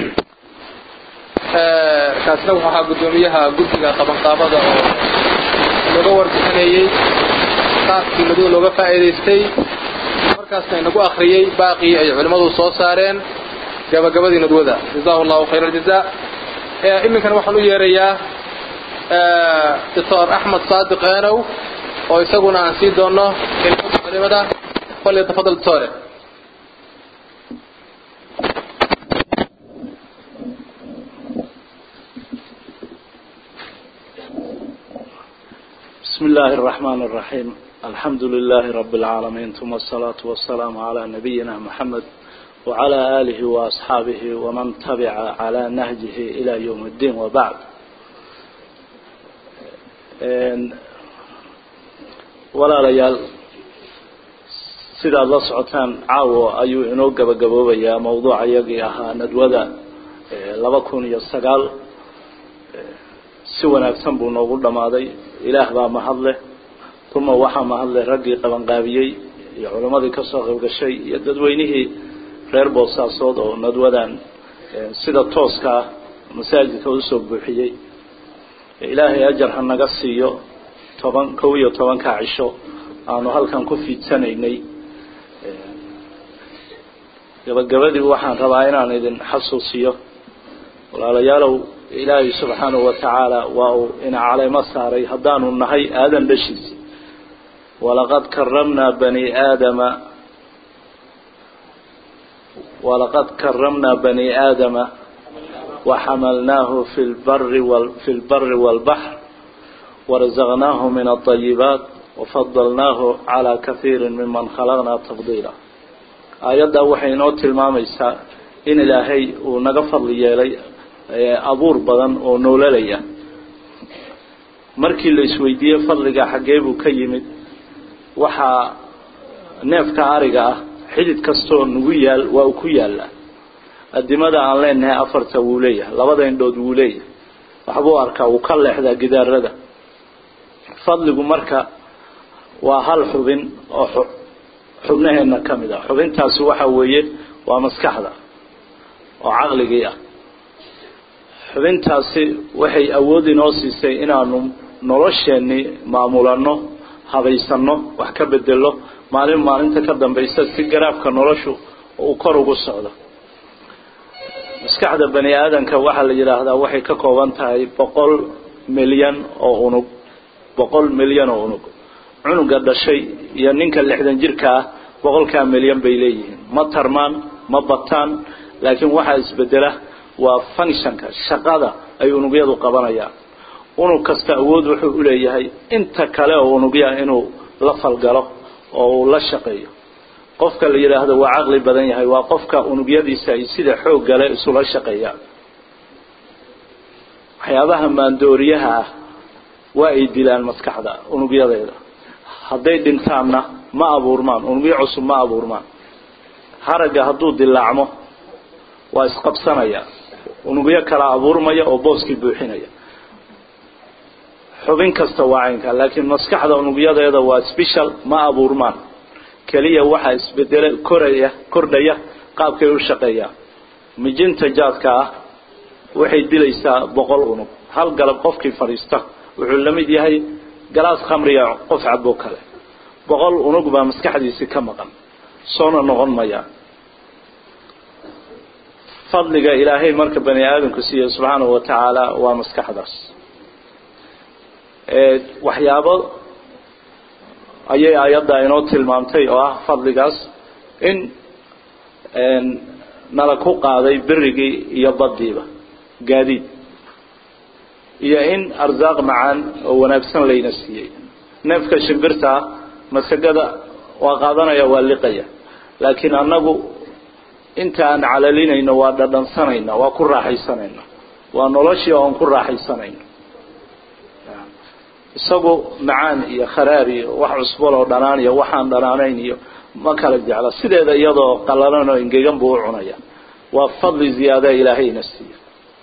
kaasna wuxuu ahaa guddoomiyaha guddiga qabanqaabada oo looga warbixinayey qaabkii madow looga faa'iidaystay markaasna inagu akhriyey baaqii ay culimmadu soo saareen gabagabadii nadwada jazahu llahu khayra aljazaa iminkana waxaan u yeerayaa doctor axmed saadiq eenow oo isaguna aan sii doono kelimada culimada falyatafadal doctore بسم الله الرحمن الرحيم الحمد لله رب العالمين ثم الصلاة والسلام على نبينا محمد وعلى آله وأصحابه ومن تبع على نهجه إلى يوم الدين وبعد ولا ليال sidaad la socotaan caawo ayuu inoo gabagaboobayaa mawduuca iyagii ahaa nadwada laba kun iyo sagaal si wanaagsan buu noogu dhammaaday ilaah baa mahad leh uma waxaa mahad leh raggii qabanqaabiyey iyo culammadii kasoo qayb gashay iyo dadweynihii reer boosaasood oo nadwadan sida tooska ah masaajidka usoo buuxiyey ilaahay ajar ha naga siiyo toban kow iyo tobankaa cisho aanu halkan ku fiidsanaynay gabagabadii waxaan rabaa inaan idin xasuusiyo walaalayaalow ilaahay subxaanahu watacaala waa uu ina caleemo saaray haddaanu nahay aadan dhashiisi walaqad karamnaa bani aadama walaqad karamnaa bani aadama waxamalnaahu fi lbari fi lbari wاlbaxr warazaqnaahu min alayibaat wafadalnaahu calaa kahiiri miman khalaqnaa tafdiila aayaddaa waxay inoo tilmaamaysaa in ilaahay uu naga fadli yeelay abuur badan oo noolalaya markii la isweydiiyey fadliga xaggee buu ka yimid waxaa neefka ariga ah xidid kastoo nagu yaal waa uu ku yaallaa adimada aan leenahay afarta wuu leeyahay labada indhood wuu leeyahay waxbuu arkaa wuu ka leexdaa gidaarada fadligu marka waa hal xubin oo xubnaheena ka mid ah xubintaasi waxa weeye waa maskaxda oo caqligii ah xubintaasi waxay awood inoo siisay inaanu nolosheenii maamulano habaysano wax ka bedelo maalin maalinta ka dambaysa si garaafka noloshu uu kor ugu socdo maskaxda bani aadamka waxaa la yidhaahdaa waxay ka kooban tahay boqol milyan oo unug boqol milyan oo unug cunuga dhashay iyo ninka lixdan jirka ah boqolkaa milyan bay leeyihiin ma tarmaan ma bataan laakiin waxaa isbedela waa functionka shaqada ay unugyadu qabanayaan unug kasta awood wuxuu uleeyahay inta kale oo unugyaa inuu la falgalo oo uu la shaqeeyo qofka la yidhaahdo waa caqli badan yahay waa qofka unugyadiisa ay sida xoog gale isula shaqeeyaan waxyaabaha maandooriyaha ah waa ay dilaan maskaxda unugyadeeda hadday dhintaanna ma abuurmaan unugyo cusub ma abuurmaan haragga hadduu dilaacmo waa isqabsanaya unugyo kala abuurmaya oo booskii buuxinaya xubin kasta waa caynka laakiin maskaxda unugyadeeda waa special ma abuurmaan keliya waxaa isbedele koraya kordhaya qaabkay u shaqeeyaan mijinta jaadka ah waxay dilaysaa boqol unug hal galab qofkii fadhiista wuxuu la mid yahay galaas khamriga qof cabo kale boqol unug baa maskaxdiisii ka maqan soona noqon maya fadliga ilaahay marka bani aadamku siiye subxaanahu watacaala waa maskaxdaas waxyaabo ayay ayadda inoo tilmaamtay oo ah fadligaas in nala ku qaaday berigii iyo baddiiba gaadiid iyo in arsaaq macaan oo wanaagsan layna siiyey neefka shimbirtaa masagada waa qaadanaya waa liqaya laakiin annagu inta aan calalinayno waa dhadhansanayna waa ku raaxaysanayna waa noloshii oon ku raaxaysanayno isagu macaan iyo kharaar iyo wax cusbal oo dhanaan iyo waxaan dhanaanayn iyo ma kala jecla sideeda iyadoo qallalan oo engegan buu u cunaya waa fadli ziyaada ilaahayna siiya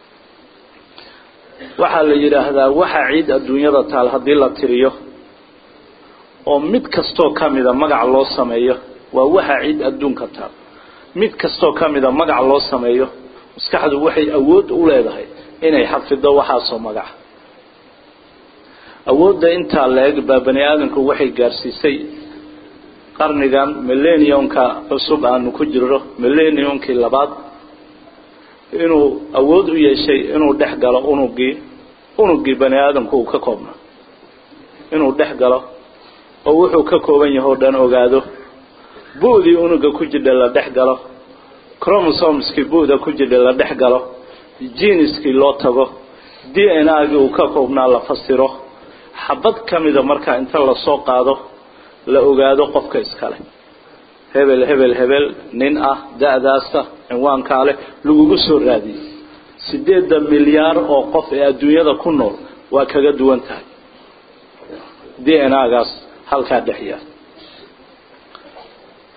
waxaa la yidhaahdaa waxa ciid adduunyada taal haddii la tiriyo oo mid kastoo kamida magac loo sameeyo waa waxa ciid adduunka taal mid kastoo kamida magac loo sameeyo maskaxdu waxay awood u leedahay inay xafido waxaasoo magaca awoodda intaa la-eg baa bani aadamku waxay gaarsiisay qarnigan millenniumka cusub aanu ku jirno millenniumkii labaad inuu awood u yeeshay inuu dhex galo unugii unugii bani aadamku uu ka koobna inuu dhex galo oo wuxuu ka kooban yahay o dhan ogaado bu-dii unuga ku jidha la dhex galo cromosomeskii bu-da ku jidha la dhex galo jiniskii loo tago d n a gii uu ka koobnaa la fasiro xabad ka mida markaa inta lasoo qaado la ogaado qofka iskale hebel hebel hebel nin ah da-daasa cinwaankaa leh lagugu soo raadiyey sideedda milyaar oo qof ee adduunyada ku nool waa kaga duwan tahay d n a gaas halkaa dhex yaal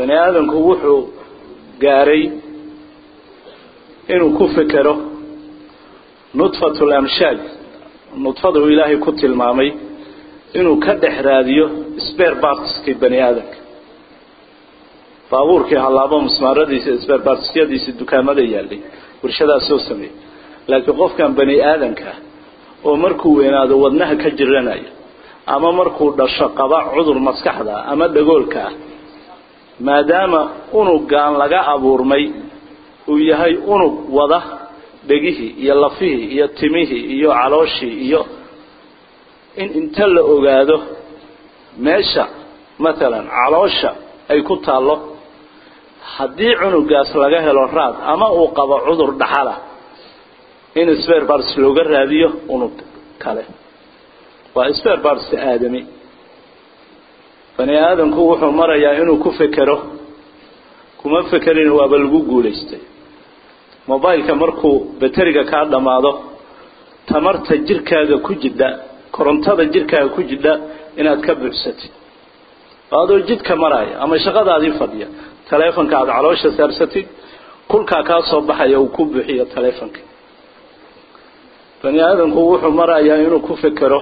bani aadamku wuxuu gaaray inuu ku fekero nudfatu lamshaaj nudfada uu ilaahay ku tilmaamay inuu ka dhex raadiyo sber bartiskii bani aadamka baabuurkii hallaabo musmaaradiisa sber bartisyadiisa dukaamada yaallay warshadaas soo sameeyey laakiin qofkan bani aadamka oo markuu weynaado wadnaha ka jiranayo ama markuu dhasho qaba cudur maskaxda ama dhagoolka ah maadaama unugaan laga abuurmay uu yahay unug wada dhegihii iyo lafihii iyo timihii iyo calooshii iyo in inta la ogaado meesha matalan caloosha ay ku taallo haddii cunugaas laga helo raad ama uu qabo cudur dhaxala in sber bars looga raadiyo unug kale waa sber bars aadami bani aadamku wuxuu marayaa inuu ku fekero kuma fekerin waaba lagu guulaystay mobileka markuu bateriga kaa dhammaado tamarta jirkaaga ku jidha korontada jirkaaga ku jidha inaad ka buuxsatid adoo jidka maraya ama shaqadaadii fadhiya taleefonka aada caloosha saarsatid kulkaa kaa soo baxaya uu ku buuxiyo taleefonka bani aadamku wuxuu marayaa inuu ku fekero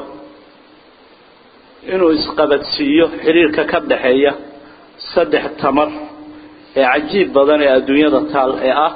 inuu isqabadsiiyo xiriirka ka dhaxeeya saddex tamar ee cajiib badan ee adduunyada taal ee ah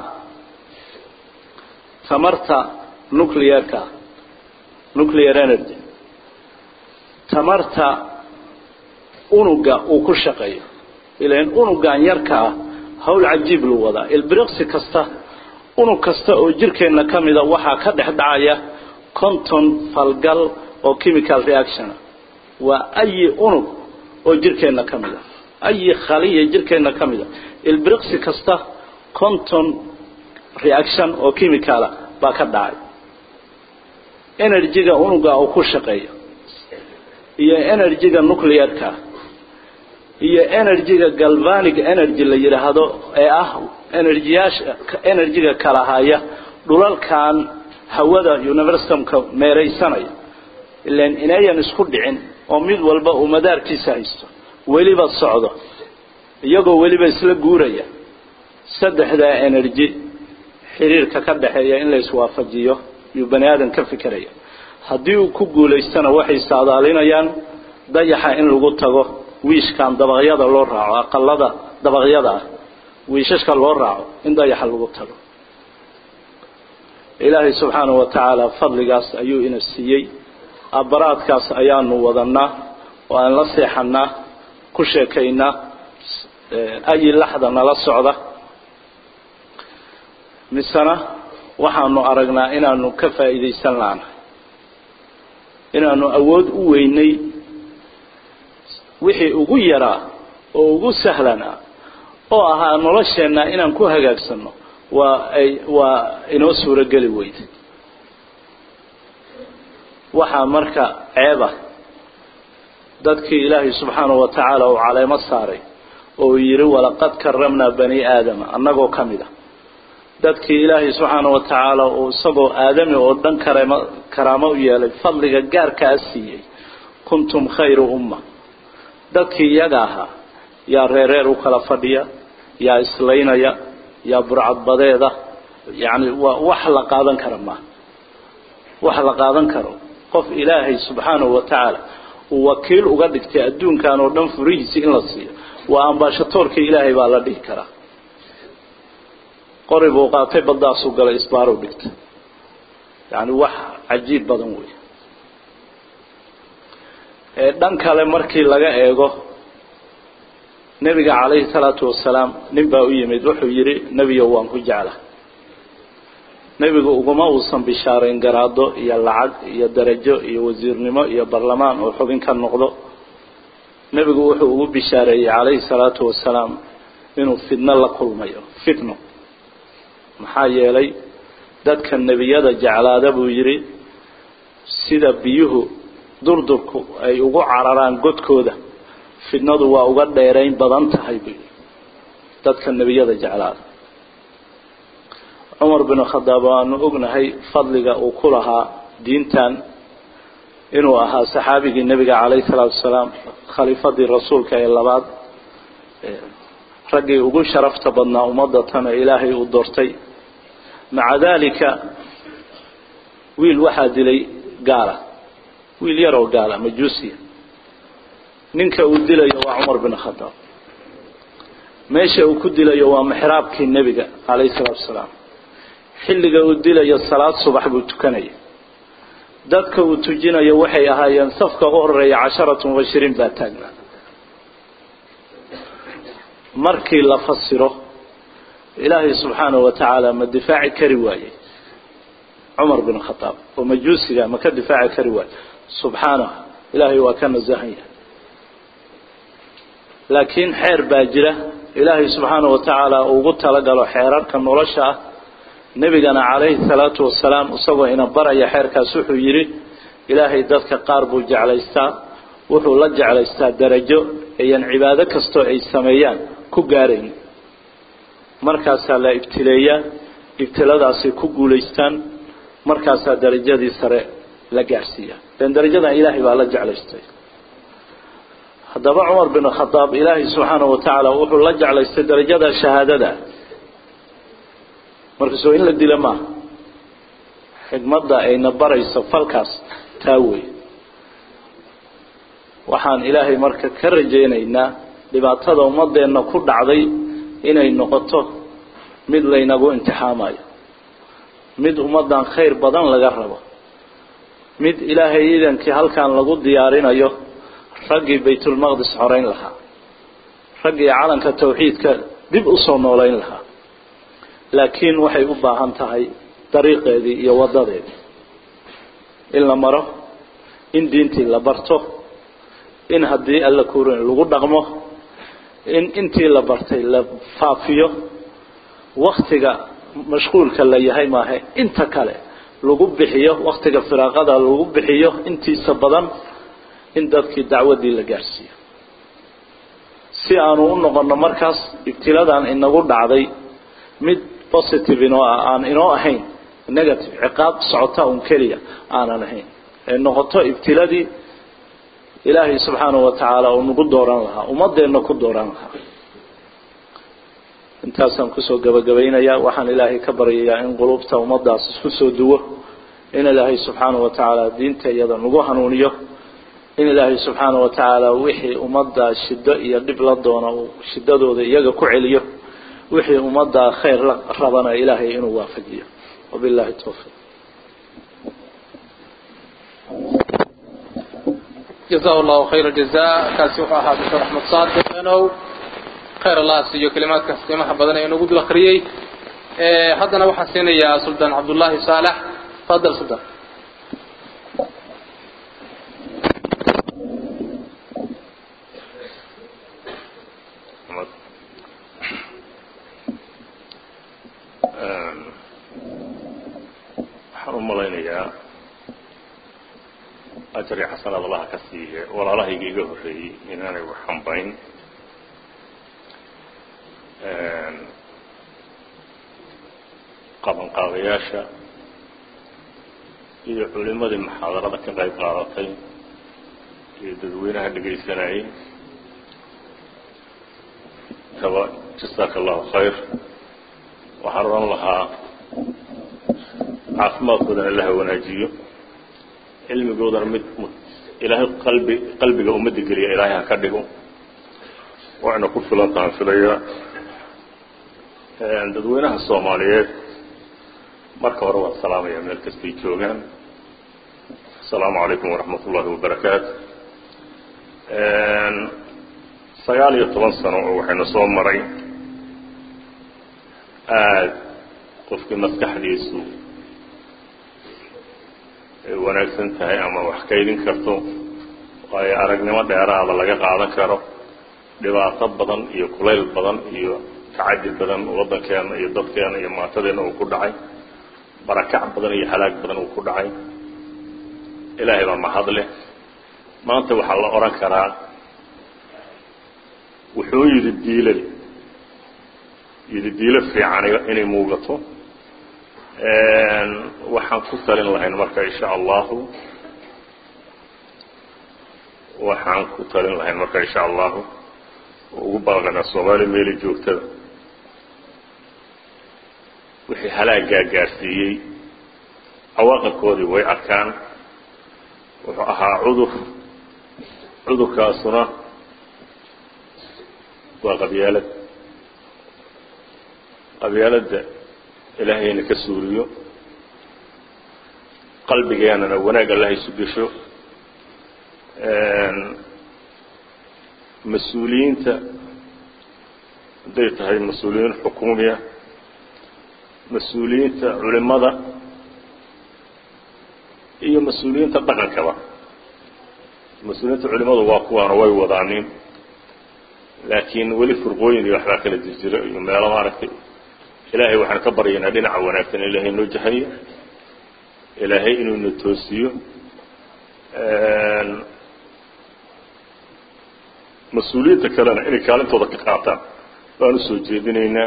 tamarta nuclearka nuclear energy tamarta unuga uu ku shaqeeyo ilan unugan yarka ah hawl cajiib lu wadaa ilbiriqsi kasta unug kasta oo jirkeenna ka mida waxaa ka dhex dhacaya conton falgal oo chemical reactiona waa ayi unug oo jirkeenna ka mid a ayi khaliya jirkeenna ka mid a ilbiriqsi kasta conton reaction oo chemicala baa ka dhacay energyga unuga uu ku shaqeeyo iyo energyga nuclearka iyo energyga galvanic energy la yidhaahdo ee ah energyyaasha energyga kala haya dhulalkan hawada universumka meeraysanaya ilan inayan isku dhicin oo mid walba uu madaarkiisa haysto weliba socdo iyagoo weliba isla guuraya saddexdaa energy xiriirka ka dhaxeeya in la iswaafajiyo yuu bani aadan ka fikiraya haddii uu ku guulaystana waxay saadaalinayaan dayaxa in lagu tago wiishkan dabaqyada loo raaco aqalada dabaqyada ah wiishashka loo raaco in dayaxa lagu tago ilaahay subxaanahu wa tacaala fadligaas ayuu ina siiyey abaraadkaas ayaanu wadanaa oo aan la seexanaa ku sheekaynaa ayi laxda nala socda misena waxaanu aragnaa inaanu ka faa'iidaysan laana inaanu awood u weynay wixii ugu yaraa oo ugu sahlanaa oo ahaa nolosheenna inaan ku hagaagsanno waa ay waa inoo suurogeli weyday waxaa marka ceeba dadkii ilaahay subxaanahu wa tacaala uu caleemo saaray oo uu yidhi walaqad karamnaa bani aadama annagoo ka mid a dadkii ilaahay subxaanahu wa tacaala uu isagoo aadami oo dhan karamo karaamo u yeelay fadliga gaarkaa siiyey kuntum khayra umma dadkii iyaga ahaa yaa reereer u kala fadhiya yaa islaynaya yaa burcadbadeeda yacni waa wax la qaadan kara maaha wax la qaadan karo qof ilaahay subxaanahu wa tacaala uu wakiil uga dhigtay adduunkan oo dhan furihiisi in la siiyo waa ambaashatoorkii ilaahay baa la dhihi karaa qori buu qaatay baddaasuu galay isbaarow dhigtay yacni wax cajiib badan wey ee dhan kale markii laga eego nebiga calayhi salaatu wasalaam nin baa u yimid wuxuu yidhi nebiyo waan ku jecla nebigu uguma uusan bishaarayn garaado iyo lacag iyo darajo iyo wasiirnimo iyo barlamaan oo xubin ka noqdo nebigu wuxuu ugu bishaareeyey calayhi salaatu wasalaam inuu fidno la kulmayo fitno maxaa yeelay dadka nebiyada jeclaada buu yidhi sida biyuhu durdurku ay ugu cararaan godkooda fidnadu waa uga dheerayn badan tahay buu yidhi dadka nebiyada jeclaada cumar bin khadaab waanu ognahay fadliga uu ku lahaa diintan inuu ahaa saxaabigii nebiga calayhi salaatu wasalaam khaliifadii rasuulka ee labaad raggii ugu sharafta badnaa ummadda tana ilaahay uu doortay maca daalika wiil waxaa dilay gaala wiil yaroo gaala majuusiya ninka uu dilayo waa cumar bin khadaab meesha uu ku dilayo waa mixraabkii nebiga calayhi salaatu wasalaam xilliga uu dilayo salaad subax buu tukanaya dadka uu tujinayo waxay ahaayeen safka u horeeya casharatu mubashiriin baa taagnaa markii la fasiro ilaahay subxaanahu wa tacaala ma difaaci kari waayey cumar bin khadaab oo majuusiga ma ka difaaci kari waaye subxaanahu ilaahay waa ka nasahan yahay laakiin xeer baa jira ilaahay subxaanahu wa tacaala ugu talagalo xeerarka nolosha ah nebigana calayhi salaatu wasalaam isagoo ina baraya xeerkaas wuxuu yidhi ilaahay dadka qaar buu jeclaystaa wuxuu la jeclaystaa darajo ayan cibaado kastoo ay sameeyaan ku gaarayn markaasaa la ibtileeyaa ibtiladaasay ku guulaystaan markaasaa darajadii sare la gaarhsiiya lan darajadan ilaahay baa la jeclaystay haddaba cumar bin khadaab ilaahay subxaanahu wa tacaala wuxuu la jeclaystay darajada shahaadada markaasoo in la dilo maaha xigmadda ayna barayso falkaas taa wey waxaan ilaahay marka ka rajaynaynaa dhibaatada ummadeenna ku dhacday inay noqoto mid laynagu imtixaamayo mid ummaddan khayr badan laga rabo mid ilaahay iidankii halkan lagu diyaarinayo raggii baytulmaqdis xoreyn lahaa raggii calanka tawxiidka dib usoo noolayn lahaa laakiin waxay u baahan tahay dariiqeedii iyo waddadeedii in la maro in diintii la barto in haddii alla kuurin lagu dhaqmo in intii la bartay la faafiyo waktiga mashquulka la yahay maahe inta kale lagu bixiyo waktiga firaaqada lagu bixiyo intiisa badan in dadkii dacwaddii la gaarhsiiyo si aanu u noqonno markaas ibtiladan inagu dhacday mid positive inoo ah aan inoo ahayn negative ciqaab socota un keliya aanan ahayn ee noqoto ibtiladii ilaahay subxaanahu wa tacaala uu nagu dooran lahaa ummadeenna ku dooran lahaa intaasaan kusoo gabagabaynayaa waxaan ilaahay ka baryayaa in qulubta ummaddaas isku soo duwo in ilaahay subxaanahu wa tacaala diinta iyada nagu hanuuniyo in ilaahay subxaanahu wa tacaala wixii ummadda shiddo iyo dhib la doono uu shiddadooda iyaga ku celiyo wixii ummadda khayr la rabana ilaahay inuu waafajiyo wabillahi towfiiq jazahu allahu khayra jaza kaasi wuxuu ahaa doctor axmed saadiq enow khayr allah siiyo kelimaadkaas qiimaha badan ee inagu dul akriyey haddana waxaan siinayaa suldaan cabdullaahi saalax fadal suldaan waxaan u malaynayaa ajar iyo xasanaad allaha ka siiye walaalahayga iga horreeyey inaanay wax hambayn qabanqaabayaasha iyo culimadii muxaadarada ka qayb qaadatay iyo dadweynaha dhegaysanayay kaba jasaaka allahu khayr waxaan odhan lahaa caafimaadkoodana allaha wanaajiyo cilmigoodana mid ilaahay qalbi qalbiga ummadda geliya ilaahay ha ka dhigo waxayna ku filan tahan filaya dadweynaha soomaaliyeed marka hore waan salaamaya meel kastay joogaan asalaamu calaykum waraxmat ullahi wabarakaatu sagaal iyo toban sano oo waxaynu soo maray aada qofkii maskaxdiisu ay wanaagsan tahay ama wax kaydin karto waayo aragnimo dheeraada laga qaadan karo dhibaato badan iyo kulayl badan iyo tacadi badan waddankeena iyo dadkeena iyo maatadeena uu ku dhacay barakac badan iyo halaag badan uu ku dhacay ilaahay baa mahad leh maanta waxaa la odhan karaa wuxuu yidhi diilal yidhi diilo fiican inay muugato waxaan ku talin lahayn marka insha allahu waxaan ku talin lahayn marka insha allahu ugu baaqanaa soomaaliya meeli joogtada wixii halaagaa gaarsiiyey cawaaqibkoodii way arkaan wuxuu ahaa cudur cudurkaasuna waa qabyaalad qabyaaladda ilaahayna ka suuriyo qalbigeenana wanaag allah isu gesho mas-uuliyiinta hadday tahay mas-uuliyiin xukuumiya mas-uuliyiinta culimada iyo mas-uuliyiinta dhaqankaba mas-uuliyiinta culimadu waa kuwaana way wadaanin laakiin weli furqooyin iyo waxbaa kala jirjiro iyo meelo maaragtay ilaahay waxaan ka baryaynaa dhinaca wanaagsan ilaahay noo jahayo ilaahay inuu na toosiyo mas-uuliyiinta kalena inay kaalintooda ka qaataan baan usoo jeedinaynaa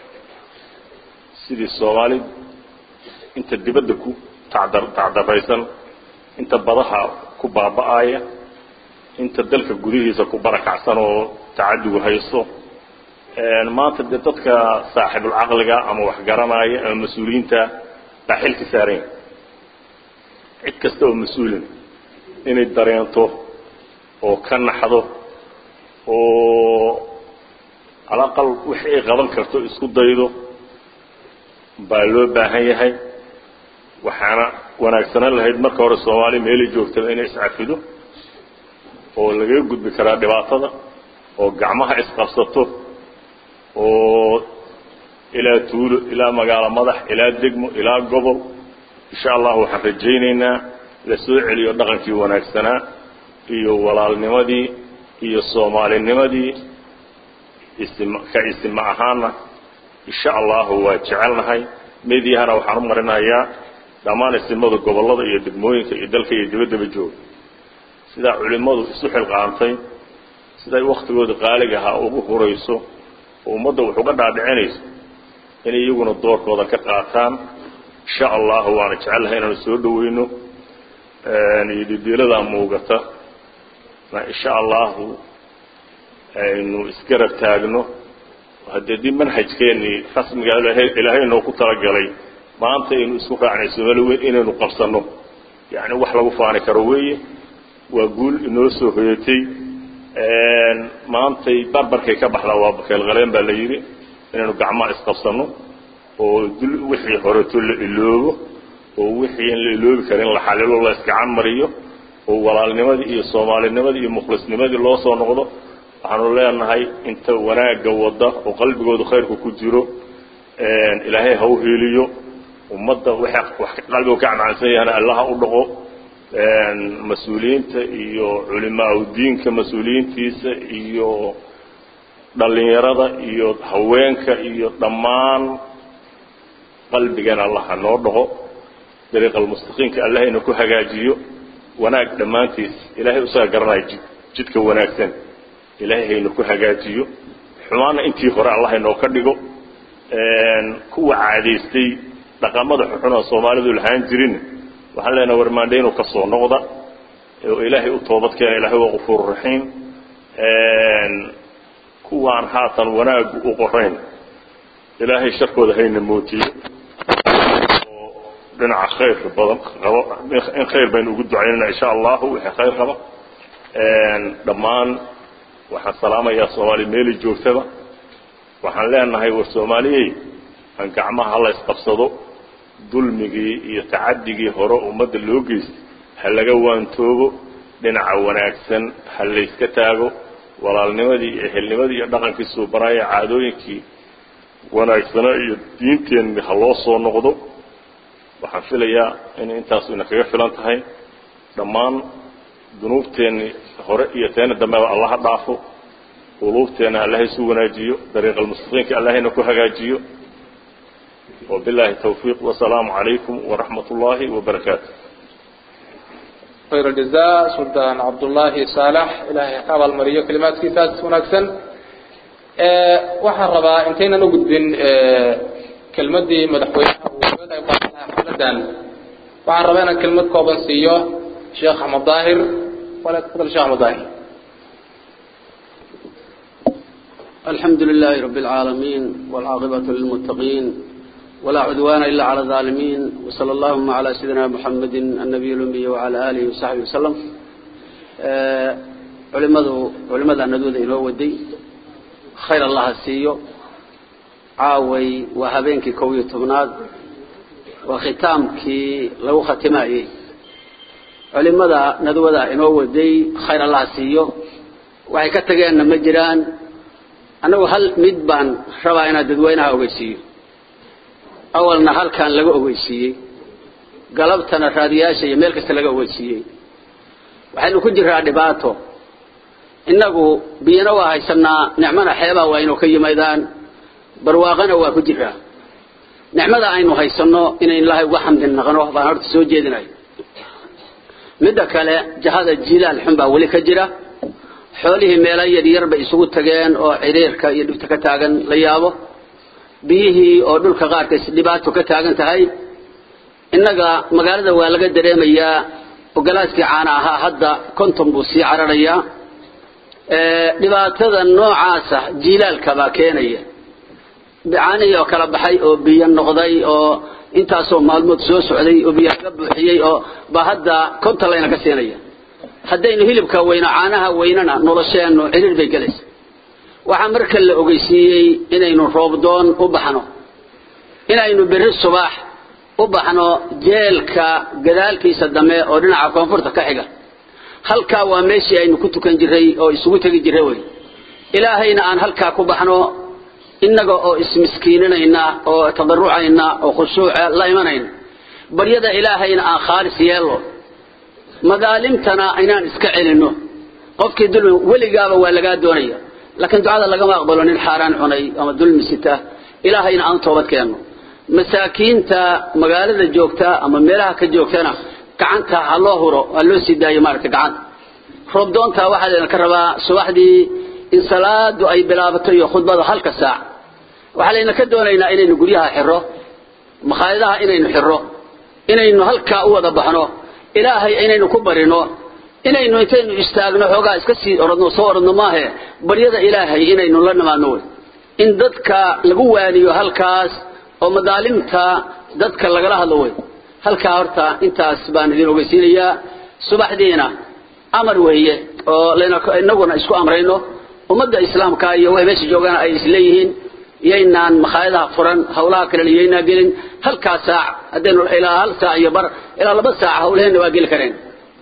sidii soomaali inta dibadda ku tacdar tacdaraysan inta badaha ku baaba'aya inta dalka gudihiisa ku barakacsan oo tacadigu haysto maanta dee dadka saaxibulcaqliga ama waxgaranaya ama mas-uuliyiinta baa xilka saaranya cid kasta oo mas-uulin inay dareento oo ka naxdo oo alaqal wixii ay qaban karto isku daydo baa loo baahan yahay waxaana wanaagsanaan lahayd marka hore soomaaliya meelay joogtaba inay iscafido oo lagaga gudbi karaa dhibaatada oo gacmaha isqabsato oo ilaa tuulo ilaa magaalo madax ilaa degmo ilaa gobol insha allah waxaan rajaynaynaa la soo celiyo dhaqankii wanaagsanaa iyo walaalnimadii iyo soomaalinimadii ism ka isima ahaana insha allahu waa jecelnahay medyahana waxaan u marinayaa dhammaan isimada gobollada iyo degmooyinka iyo dalka iyo dibaddaba jooga sidaa culimmadu isu xilqaantay siday waktigooda qaaliga ahaa ugu hurayso oo ummadda wax uga dhaadhicinayso inay iyaguna doorkooda ka qaataan insha allahu waana jecelnahay inaanu soo dhaweyno iyo didiiladaa muugata na insha allahu aynu isgarab taagno haddee dib manhajkeennii rasmiga ilaahay noo ku talagalay maanta aynu isku raacnay soomaali weyn inaynu qabsanno yacni wax lagu faani karo weeye waa guul inoo soo hoyatay maantay barbarkay ka baxdaa waa bakeelqaleen baa la yidhi inaynu gacmaha isqabsanno oo dul wixii horeto la iloobo oo wixii in la iloobi karin la xalilo la isgacan mariyo oo walaalnimadii iyo soomaalinimadii iyo mukhlisnimadii loo soo noqdo waxaanu leenahay inta wanaagga wadda oo qalbigoodu khayrku ku jiro ilaahay ha u hiiliyo ummadda wax qalbigu ka cancansan yahana allaha u dhaqo mas-uuliyiinta iyo culimaa diinka mas-uuliyiintiisa iyo dhalinyarada iyo haweenka iyo dhammaan qalbigan allah ha noo dhaqo dariiqa almustaqiimka allahayna ku hagaajiyo wanaag dhammaantiis ilaahay usaga garanaya jid jidka wanaagsan ilaahay hayna ku hagaajiyo xumaana intii hore allah haynoo ka dhigo kuwa caadaystay dhaqamada xuxuna soomaalidu lahaan jirin waxaan leenaha warmaandhe inuu ka soo noqda oo ilaahay u toobad keena ilahay waa qafuur raxiim kuwaan haatan wanaagu u qorayn ilaahay sharkooda hayna mootiyo oo dhinaca khayrka badan qabo in khayr baynu ugu ducaynayna insha allahu wixii khayr qaba dhammaan waxaan salaamayaa soomaaliya meeli joogtaba waxaan leenahay war soomaaliyey aan gacmaha hala isqabsado dulmigii iyo tacadigii hore ummadda loo geystay ha laga waantoobo dhinaca wanaagsan ha layska taago walaalnimadii iyo ehelnimadii iyo dhaqankii suubanaya caadooyinkii wanaagsanaa iyo diinteenni ha loo soo noqdo waxaan filayaa inay intaasu ina kaga filan tahay dhammaan dunuubteenni hore iyo teena dambeba allaha dhaafo quluubteenna allaha isu wanaajiyo dariiqa almustaqiimka allahayna ku hagaajiyo وبالله التوفيق والسلام عليكم ورحمة الله وبركاته خير الجزاء سلطان عبد الله صالح إلهي قابل مريو كلمات كتاب ونكسن waxaan rabaa intaynan u gudbin kelmadii madaxweynaha uu kaga qayb qaadan lahaa xafladan waxaan rabaa inaan kelmad kooban siiyo sheekh axmed daahir wala tafadal sheekh axmed daahir الحمد لله رب العالمين والعاقبة للمتقين ولا عدوان إلا على الظالمين وصلى اللهم على سيدنا محمد النبي الأمي وعلى آله وصحبه وسلم علماء علماء الندود إنه ودي خير الله السيو عاوي وهبينك كوي تبناد وختامك لو ختمائي علماء ندود إنه ودي خير الله السيو waxay ka tageenna ma jiraan annagu hal mid baan rabaa inaad dadweynaha ogeysiiyo awalna halkan laga ogeysiiyey galabtana raadiyaasha iyo meel kasta laga ogeysiiyey waxaynu ku jiraa dhibaato innagu biyana waa haysanaa nicmana xeebaa waa inuu ka yimaadaan barwaaqana waa ku jiraa nicmada aynu haysanno inayn ilaahay uga xamdi naqno baan horta soo jeedinayo midda kale jahada jilaal xun baa weli ka jira xoolihii meelo yaryar bay isugu tageen oo ciriirka iyo dhibta ka taagan la yaabo biyihii oo dhulka qaarkiis dhibaato ka taagan tahay innaga magaalada waa laga dareemayaa ogolaaskii caana ahaa hadda konton buu sii cararayaa dhibaatada noocaasa jiilaalka baa keenaya caanihii oo kala baxay oo biyo noqday oo intaasoo maalmood soo socday oo biyo ka buuxiyey oo baa hadda konton layna ka siinaya haddaynu hilibka weyno caanaha weynana nolosheennu ciriir bay gelaysa waxaa marka la ogeysiiyey inaynu roobdoon u baxno inaynu berri subax u baxno jeelka gadaalkiisa dambe oo dhinaca koonfurta ka xiga halkaa waa meeshii aynu ku tukan jiray oo isugu tegi jiray wey ilaahayna aan halkaa ku baxno innaga oo ismiskiininayna oo tadarucayna oo khushuuca la imanayna baryada ilaahayna aan khaalis yeelno madaalimtana inaan iska celinno qofkii dulmi weligaaba waa lagaa doonaya laakiin ducada lagama aqbalo nin xaaraan cunay ama dulmi sita ilaahayna aan toobad keenno masaakiinta magaalada joogta ama meelaha ka joogtana gacanta ha loo huro ha loo sii daayo maaragtay gacanta roobdoonta waxaa layna ka rabaa subaxdii in salaadu ay bilaabato iyo khudbada halka saac waxaa layna ka doonaynaa inaynu guryaha xiro makhaayadaha inaynu xiro inaynu halkaa u wada baxno ilaahay inaynu ku barino inaynu intaynu istaagno xoogaa iska sii oradno soo oradno maahe baryada ilaahay inaynu la nimaadno wey in dadka lagu waaniyo halkaas oo madaalimta dadka lagala hadlo wey halkaa horta intaas baan idin ogeysiinayaa subaxdiina amar weeye oo layna inaguna isku amrayno ummadda islaamka iyo way meesha joogaan ay isleeyihiin yaynaan makhaayadaha furan hawlaha kalena yaynaa gelin halkaa saac haddaynu ilaa hal saac iyo bar ilaa laba saac hawlaheenna waa geli kareen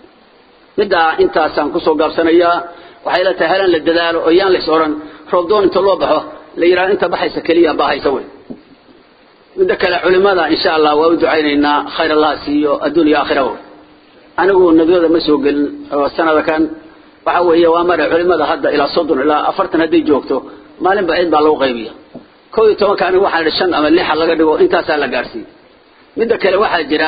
middaa intaasaan kusoo gaabsanayaa waxay la tahay halan la dadaalo oo yaan lays odhan roobdoon inta loo baxo la yidhaha inta baxaysa keliya baahaysa wey midda kale culimada insha allah waa u ducaynaynaa khayr allah siiyo adduun iyo aakhira wey anigu nadooda ma soo gelin oo sanada kan waxa weeye waa mare culimada hadda ilaa soddon ilaa afartan hadday joogto maalinba ciid baa lagu qaybiya kow iyo tobanka anigu waxaan idhi shan ama lixa laga dhigo intaasaa la gaarsiiyey midda kale waxaa jira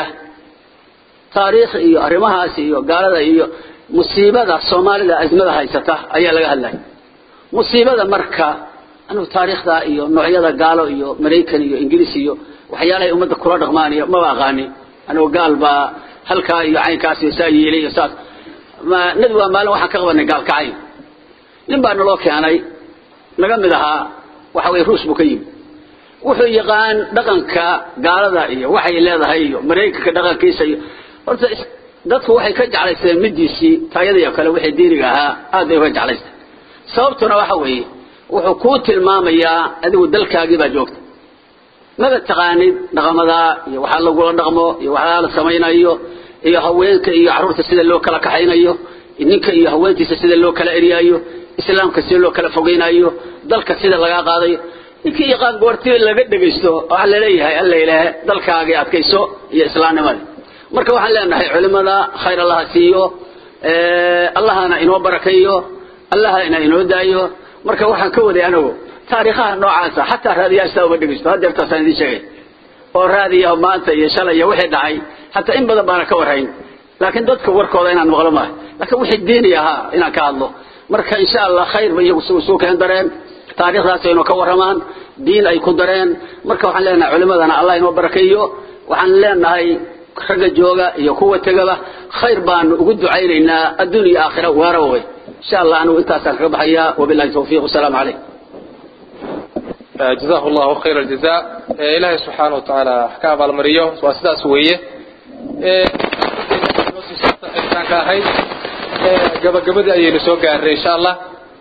taariikh iyo arrimahaas iyo gaalada iyo musiibada soomaalida azmada haysata ayaa laga hadlaya musiibada marka anigu taariikhda iyo noocyada gaalo iyo maraykan iyo ingiriis iyo waxyaalahay ummadda kula dhaqmaan iyo maba aqaani anigu gaal baa halkaa iyo caynkaas iyo saa yeelay iyo saas ma nadi waa maalin waxaan ka qabanay gaal kacay nin baa naloo keenay naga mid ahaa waxa weye ruus buu ka yimi wuxuu yaqaan dhaqanka gaalada iyo waxay leedahay iyo maraykanka dhaqankiisa iyo horta dadku waxay ka jeclaysteen midiisii taayadii oo kale wixii diiniga ahaa aad bay uga jeclaysteen sababtuna waxa weeye wuxuu kuu tilmaamayaa adigu dalkaagii baa joogta maba taqaanid dhaqamadaa iyo waxaa lagula dhaqmo iyo waxaa la samaynayo iyo haweenka iyo carruurta sida loo kala kaxaynayo ninka iyo haweentiisa sida loo kala eryaayo islaamka sida loo kala fogeynayo dalka sida lagaa qaadayo ninkii yaqaan goortii laga dhegaysto waxaa laleeyahay alla ilaahe dalkaagii adkayso iyo islaamnimada marka waxaan leenahay culimada khayr allaha siiyo allahana inoo barakeeyo allahana inoo daayo marka waxaan ka waday anigu taariikhaha noocaasa xataa raadiyaashtaa uma dhegaysto hadeertaasaan idiin sheegay oo raadiya maanta iyo shalay iyo wixii dhacay hataa in badan baana ka warhayn laakiin dadka warkooda inaan maqlo maaha laakiin wixii diini ahaa inaan ka hadlo marka insha allah khayr ba iyagu suu keen dareen taariikhdaas aynu ka warramaan diin ay ku dareen marka waxaan leenahay culimadana allah inoo barakeeyo waxaan leenahay ragga jooga iyo kuwa tegaba khayr baanu ugu ducaynaynaa adduun iyo aakhira waaraba way insha allah anigu intaasaan kaga baxayaa wabillahi tawfiiq wasalaamu calaykum jazahu llahu khayra aljaza ilaahay subxaana watacaala ka abaalmariyo waa sidaas weeye ka ahayd gabagabadii ayaynu soo gaarnay insha allah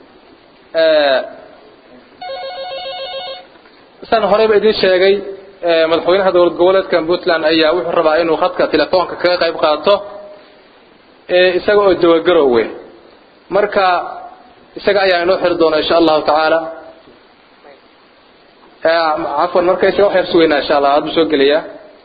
saan horeyba idin sheegay madaxweynaha dowlad goboleedka puntland ayaa wuxuu rabaa inuu khadka telefoonka kaga qayb qaato isaga oo jawagaroowe marka isaga ayaa inoo xiri doona insha allahu tacaala cafwan marka isaga wax yar sugeynaa insha allah haduu soo gelayaa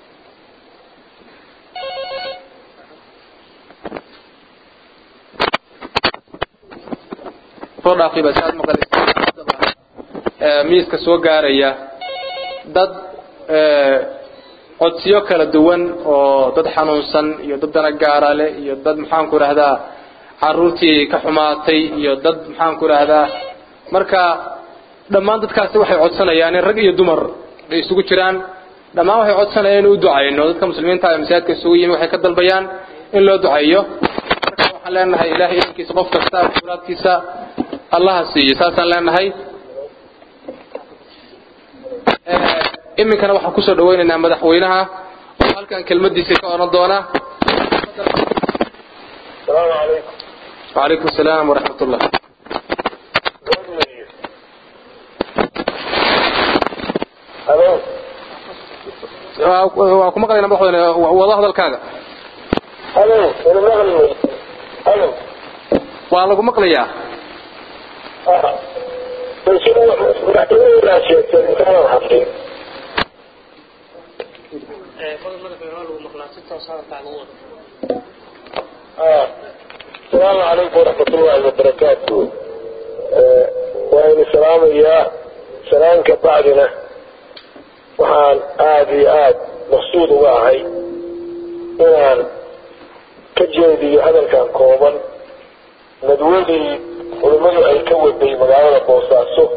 soo dhaafay baa si aad maqlaysa miiska soo gaaraya dad codsiyo kala duwan oo dad xanuunsan iyo dad dana gaara leh iyo dad maxaanku idhahdaa caruurtii ka xumaatay iyo dad maxaanku idhahdaa marka dhammaan dadkaasi waxay codsanayaan in rag iyo dumar ay isugu jiraan dhammaan waxay codsanayaan in u ducayno dadka muslimiinta ee masaajidka isugu yimi waxay ka dalbayaan in loo ducayo marka waxaan leenahay ilahay idankiisa qof kasta muraadkiisa allaha siiyo saasaan leenahay iminkana waxaan kusoo dhawaynaynaa madaxweynaha oo halkan kelmadiisa ka oran doona السلام عليكم وعليكم السلام ورحمة الله الو waa ku maqlaynaa madaxweyne wada hadalkaaga الو انا مغني الو waa lagu maqlayaa اه بس هو محتوى لا شيء كان حقيقي آه. السلام عليكم ورحمة الله وبركاته آه. وإن السلام يا سلام كبعدنا وحان آدي آد مقصود واهي إنان كجيدي هذا كان كوبا ندولي ولمدو أي كود بي مقالة بوساسو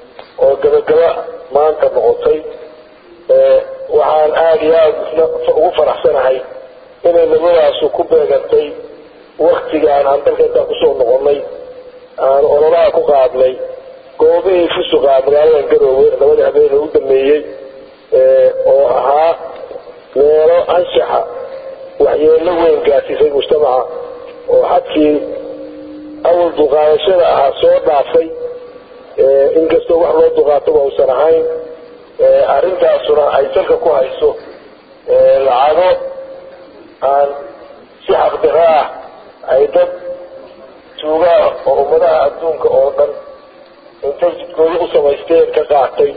وقبقبا ما أنت نغطي آه. waxaan aada iyo aada ugu faraxsanahay inay labadaasu ku beegantay waktigaan aan dalka intaan kusoo noqonay aan ololaha ku qaadnay goobihii fusuqa magaaladan garoowe labadii habeen u dameeyey oo ahaa meelo anshaxa waxyeelo weyn gaarsiisay mujtamaca oo xadkii awal duqaadashada ahaa soo dhaafay inkastoo wax loo duqaatoba uusan ahayn arrintaasuna ay dalka ku hayso lacago aan si xaqdiro ah ay dad tuugaa oo ummadaha adduunka oo dhan intay jidkooda u samaysteen ka qaatay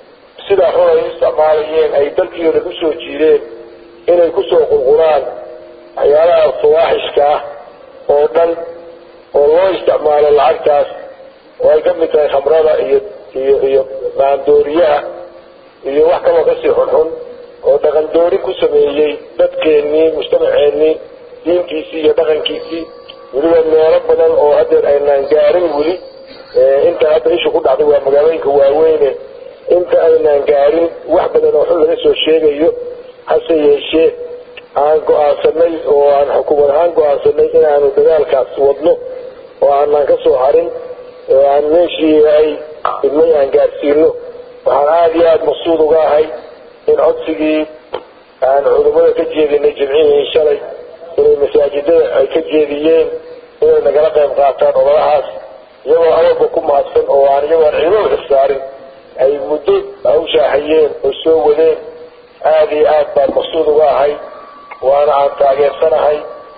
sidaa xun ay u isticmaalayeen ay dalkii dhan usoo jiideen inay kusoo qulqulaan waxyaalaha fawaaxishka ah oo dhan oo loo isticmaalo lacagtaas oo ay ka mid tahay khamrada iyo iyo iyo maandooriyaha iyo wax kaloo kasii xunxun oo dhaqan doori ku sameeyey dadkeennii mujtamaceennii diintiisii iyo dhaqankiisii weliba meelo badan oo hadeer aynaan gaarin weli inta hadda ishu ku dhacday waa magaalooyinka waaweyne inta aynaan gaarin wax badan oo xun laga soo sheegayo hase yeeshee aan go-aansanay oo aan xukuumad ahaan go-aansanay inaanu dagaalkaas wadno oo aanaan kasoo harin oo aan meeshii ay idmay aan gaarsiino waxaan aada iyo aada maqsuud uga ahay in codsigii aan culummada ka jeedinay jimcihii shalay inay masaajidada ay ka jeediyeen inay nagala qayb qaataan ololahaas iyagoo awalba ku mahadsan oo aan iyagoo aan ciidamo xirsaarin ay muddo hawshaahayeen oo soo wadeen aada iyo aad baan maqsuud uga ahay waana aan taageersanahay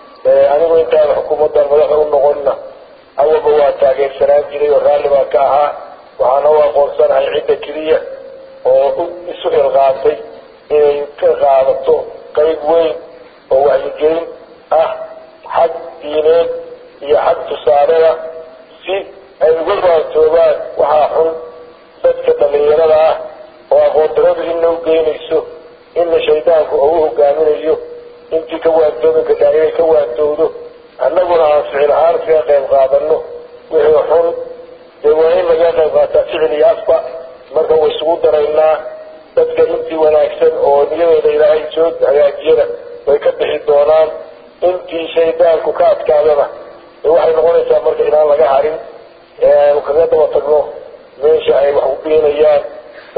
anigu intaan xukuumaddan madaxa u noqonna awalba waa taageersanaan jiray oo raalli baan ka ahaa waxaana u aqoonsanahay cidda keliya oo isu ilqaatay inay ka qaadato qayb weyn oo wacyigelin ah xag diineed iyo xag tusaaleda si ay uga waantoogaan waxaa xun dadka dhallinyarada ah oo aqoondaradu inna u geynayso inna shaydaanku oo u hogaaminayo intii ka waantoobi kartaa inay ka waantowdo annaguna aan ficil ahaan kaga qayb qaadano wixii xun dee waa in laga qayb qaataa ficil iyo afba marka way isugu daraynaa dadka intii wanaagsan oo niyadooda ilaahay soo hagaajiyana way ka bixi doonaan intii shaydaanku ka adkaadana waxay noqonaysaa marka inaan laga harin ee aanu kaga daba tagno meesha ay wax u beenayaan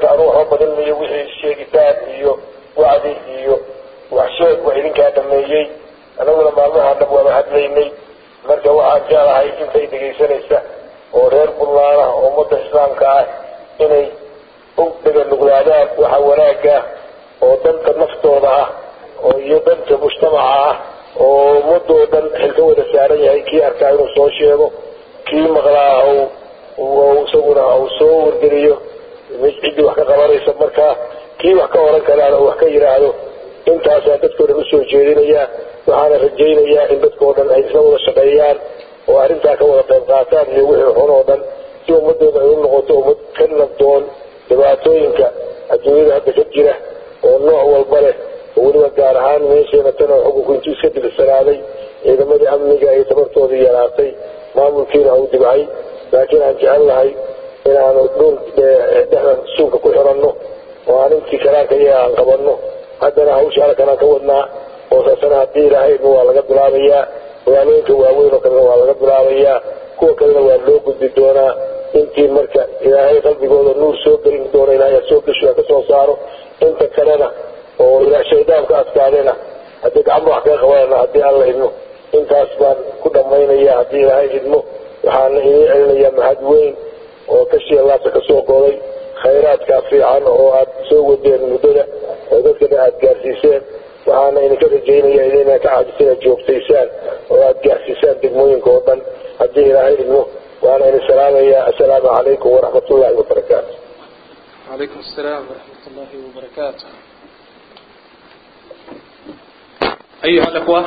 marka anuu waxba badinayo wixii sheegitaan iyo wacdi iyo waxsheeg waa idinkaa dhameeyey anaguna maalmaha dhab waaba hadlaynay marka waxaan jeclahay intay dhegaysanaysa oo reer buntlaana oo ummadda islaamka ah inay u dhaganuglaadaan waxa wanaaga oo danta naftooda ah oo iyo danta mujtamaca ah oo ummadoo dhan xilka wada saaran yahay kii arkaa inuu soo sheego kii maqlaa isaguna uu soo wargeliyo ciddii wax ka qabanaysa markaa kii wax ka oran karaana uu wax ka yidhaahdo intaasaa dadkao dhan usoo jeedinayaa waxaana rajaynayaa in dadkao dhan ay isla wada shaqeeyaan oo arrintaa ka wada qayb qaataan iyo wixii xun oo dhan si ummadooda ay u noqoto ummad ka nabdoon dhibaatooyinka adduunyada hadda ka jira oo nooc walba leh oo weliba gaar ahaan meesheena tan oo xukunku intuu iska dilsanaaday ciidamadii amniga ay tabartoodii yaraatay maamulkiina uu dibcay laakiin aan jecel lahay inaanu dhul dhexda suunka ku xiranno oo aan intii karaanka iyaga aan qabanno haddana hawsha halkan aan ka wadnaa oo saasana haddii ilaahayna waa laga bilaabayaa magaalooyinka waaweyn oo kalena waa laga bilaabayaa kuwa kalena waa loo gudbi doonaa intii marka ilaahay qalbigooda nuur soo gelin doona ilaahay soo gesho ka soo saaro inta kalena oo ilaa shaydaanka adkaadena haddii gacmo wax kaga qabanana haddii alla idmo intaas baan ku dhammaynaya haddii ilaahay idmo waxaana idiin celinayaa mahad weyn oo kashiya laabta kasoo goday khayraadkaa fiican oo aad soo wadeen muddada oo dadkana aada gaarsiiseen waxaana idinka rajaynaya idina ka caajisa inaad joogtaysaan oo aada gaarsiisaan degmooyinka oo dhan haddii ilaahay idmo waana idin salaamayaa assalaamu calaykum waraxmat ullahi wabarakaatu وعليكم السلام ورحمة الله وبركاته أيها الأخوة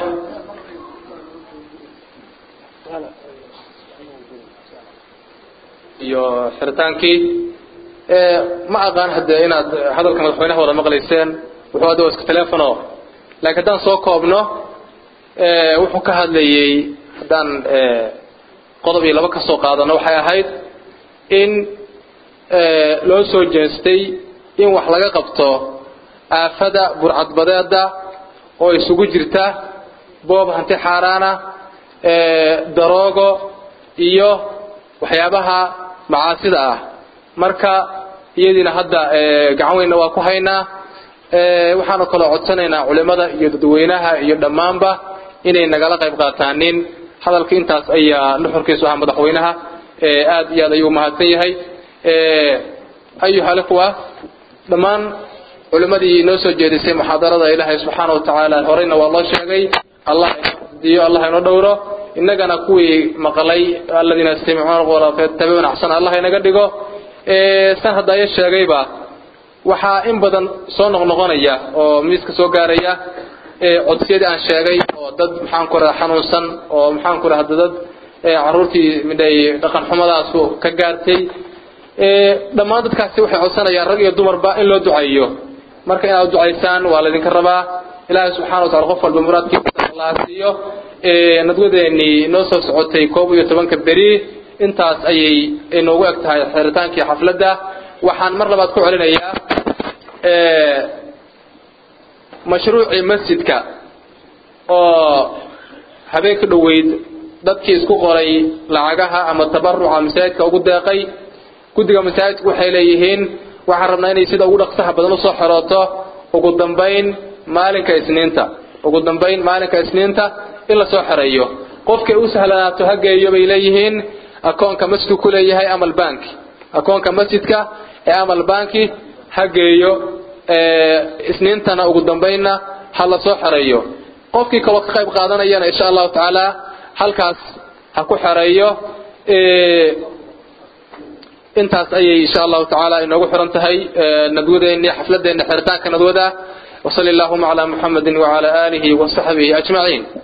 iyo xiritaankii ma aqaan hadde inaad hadalka madaxweynaha wada maqlayseen wuxuu hadda waa iska telefono laakiin haddaan soo koobno wuxuu ka hadlayey haddaan qodob iyo laba ka soo qaadano waxay ahayd in loo soo jeestay in wax laga qabto aafada burcadbadeeda oo isugu jirta boob hanti xaaraana daroogo iyo waxyaabaha macaasida ah marka iyadiina hadda gacan weynna waa ku haynaa waxaanu kaloo codsanaynaa culimada iyo dadweynaha iyo dhammaanba inay nagala qayb qaataanin hadalka intaas ayaa nuxurkiisu ahaa madaxweynaha aad iyo aad ayuu mahadsan yahay ayuha alikhwa dhammaan culimmadii noo soo jeedisay muxaadarada ilaahay subxaana wa tacaala horeyna waa loo sheegay allah diyo allah inoo dhowro innagana kuwii maqlay aladiina yastamicuuna alqawla fayattabicuuna axsana allah inaga dhigo san haddaaya sheegayba waxaa in badan soo noqnoqonaya oo miiska soo gaaraya codsiyadii aan sheegay oo dad maxaan ku raha xanuunsan oo maxaan ku rahda dad caruurtii midhay dhaqan xumadaasu ka gaartay dhammaan dadkaasi waxay codsanayaan rag iyo dumarba in loo duceeyo marka inaad ducaysaan waa laydinka rabaa ilaahay subxana wa tacala qof walba muraadkiisa allah siiyo nadwadeenii noo soo socotay koob iyo tobanka beri intaas ayay inoogu eg tahay xiritaankii xafladda waxaan mar labaad ku celinayaa mashruucii masjidka oo habeen ka dhoweyd dadkii isku qoray lacagaha ama tabaruca masaajidka ugu deeqay guddiga masaajidku waxay leeyihiin waxaan rabnaa inay sida ugu dhaqsaha badan usoo xirooto ugu dambayn maalinka isniinta ugu dambayn maalinka isniinta in lasoo xereeyo qofkay u sahlanaato ha geeyo bay leeyihiin akoonka masjidku ku leeyahay amal banki akoonka masjidka ee amal banki ha geeyo isniintana ugu dambaynna ha lasoo xereeyo qofkii kaloo ka qayb qaadanayana insha allahu tacaala halkaas ha ku xereeyo intaas ayay insha allahu tacaala inoogu xiran tahay nadwadeeni xafladeena xiritaanka nadwada وصلى اللهم على محمد وعلى آله وصحبه أجمعين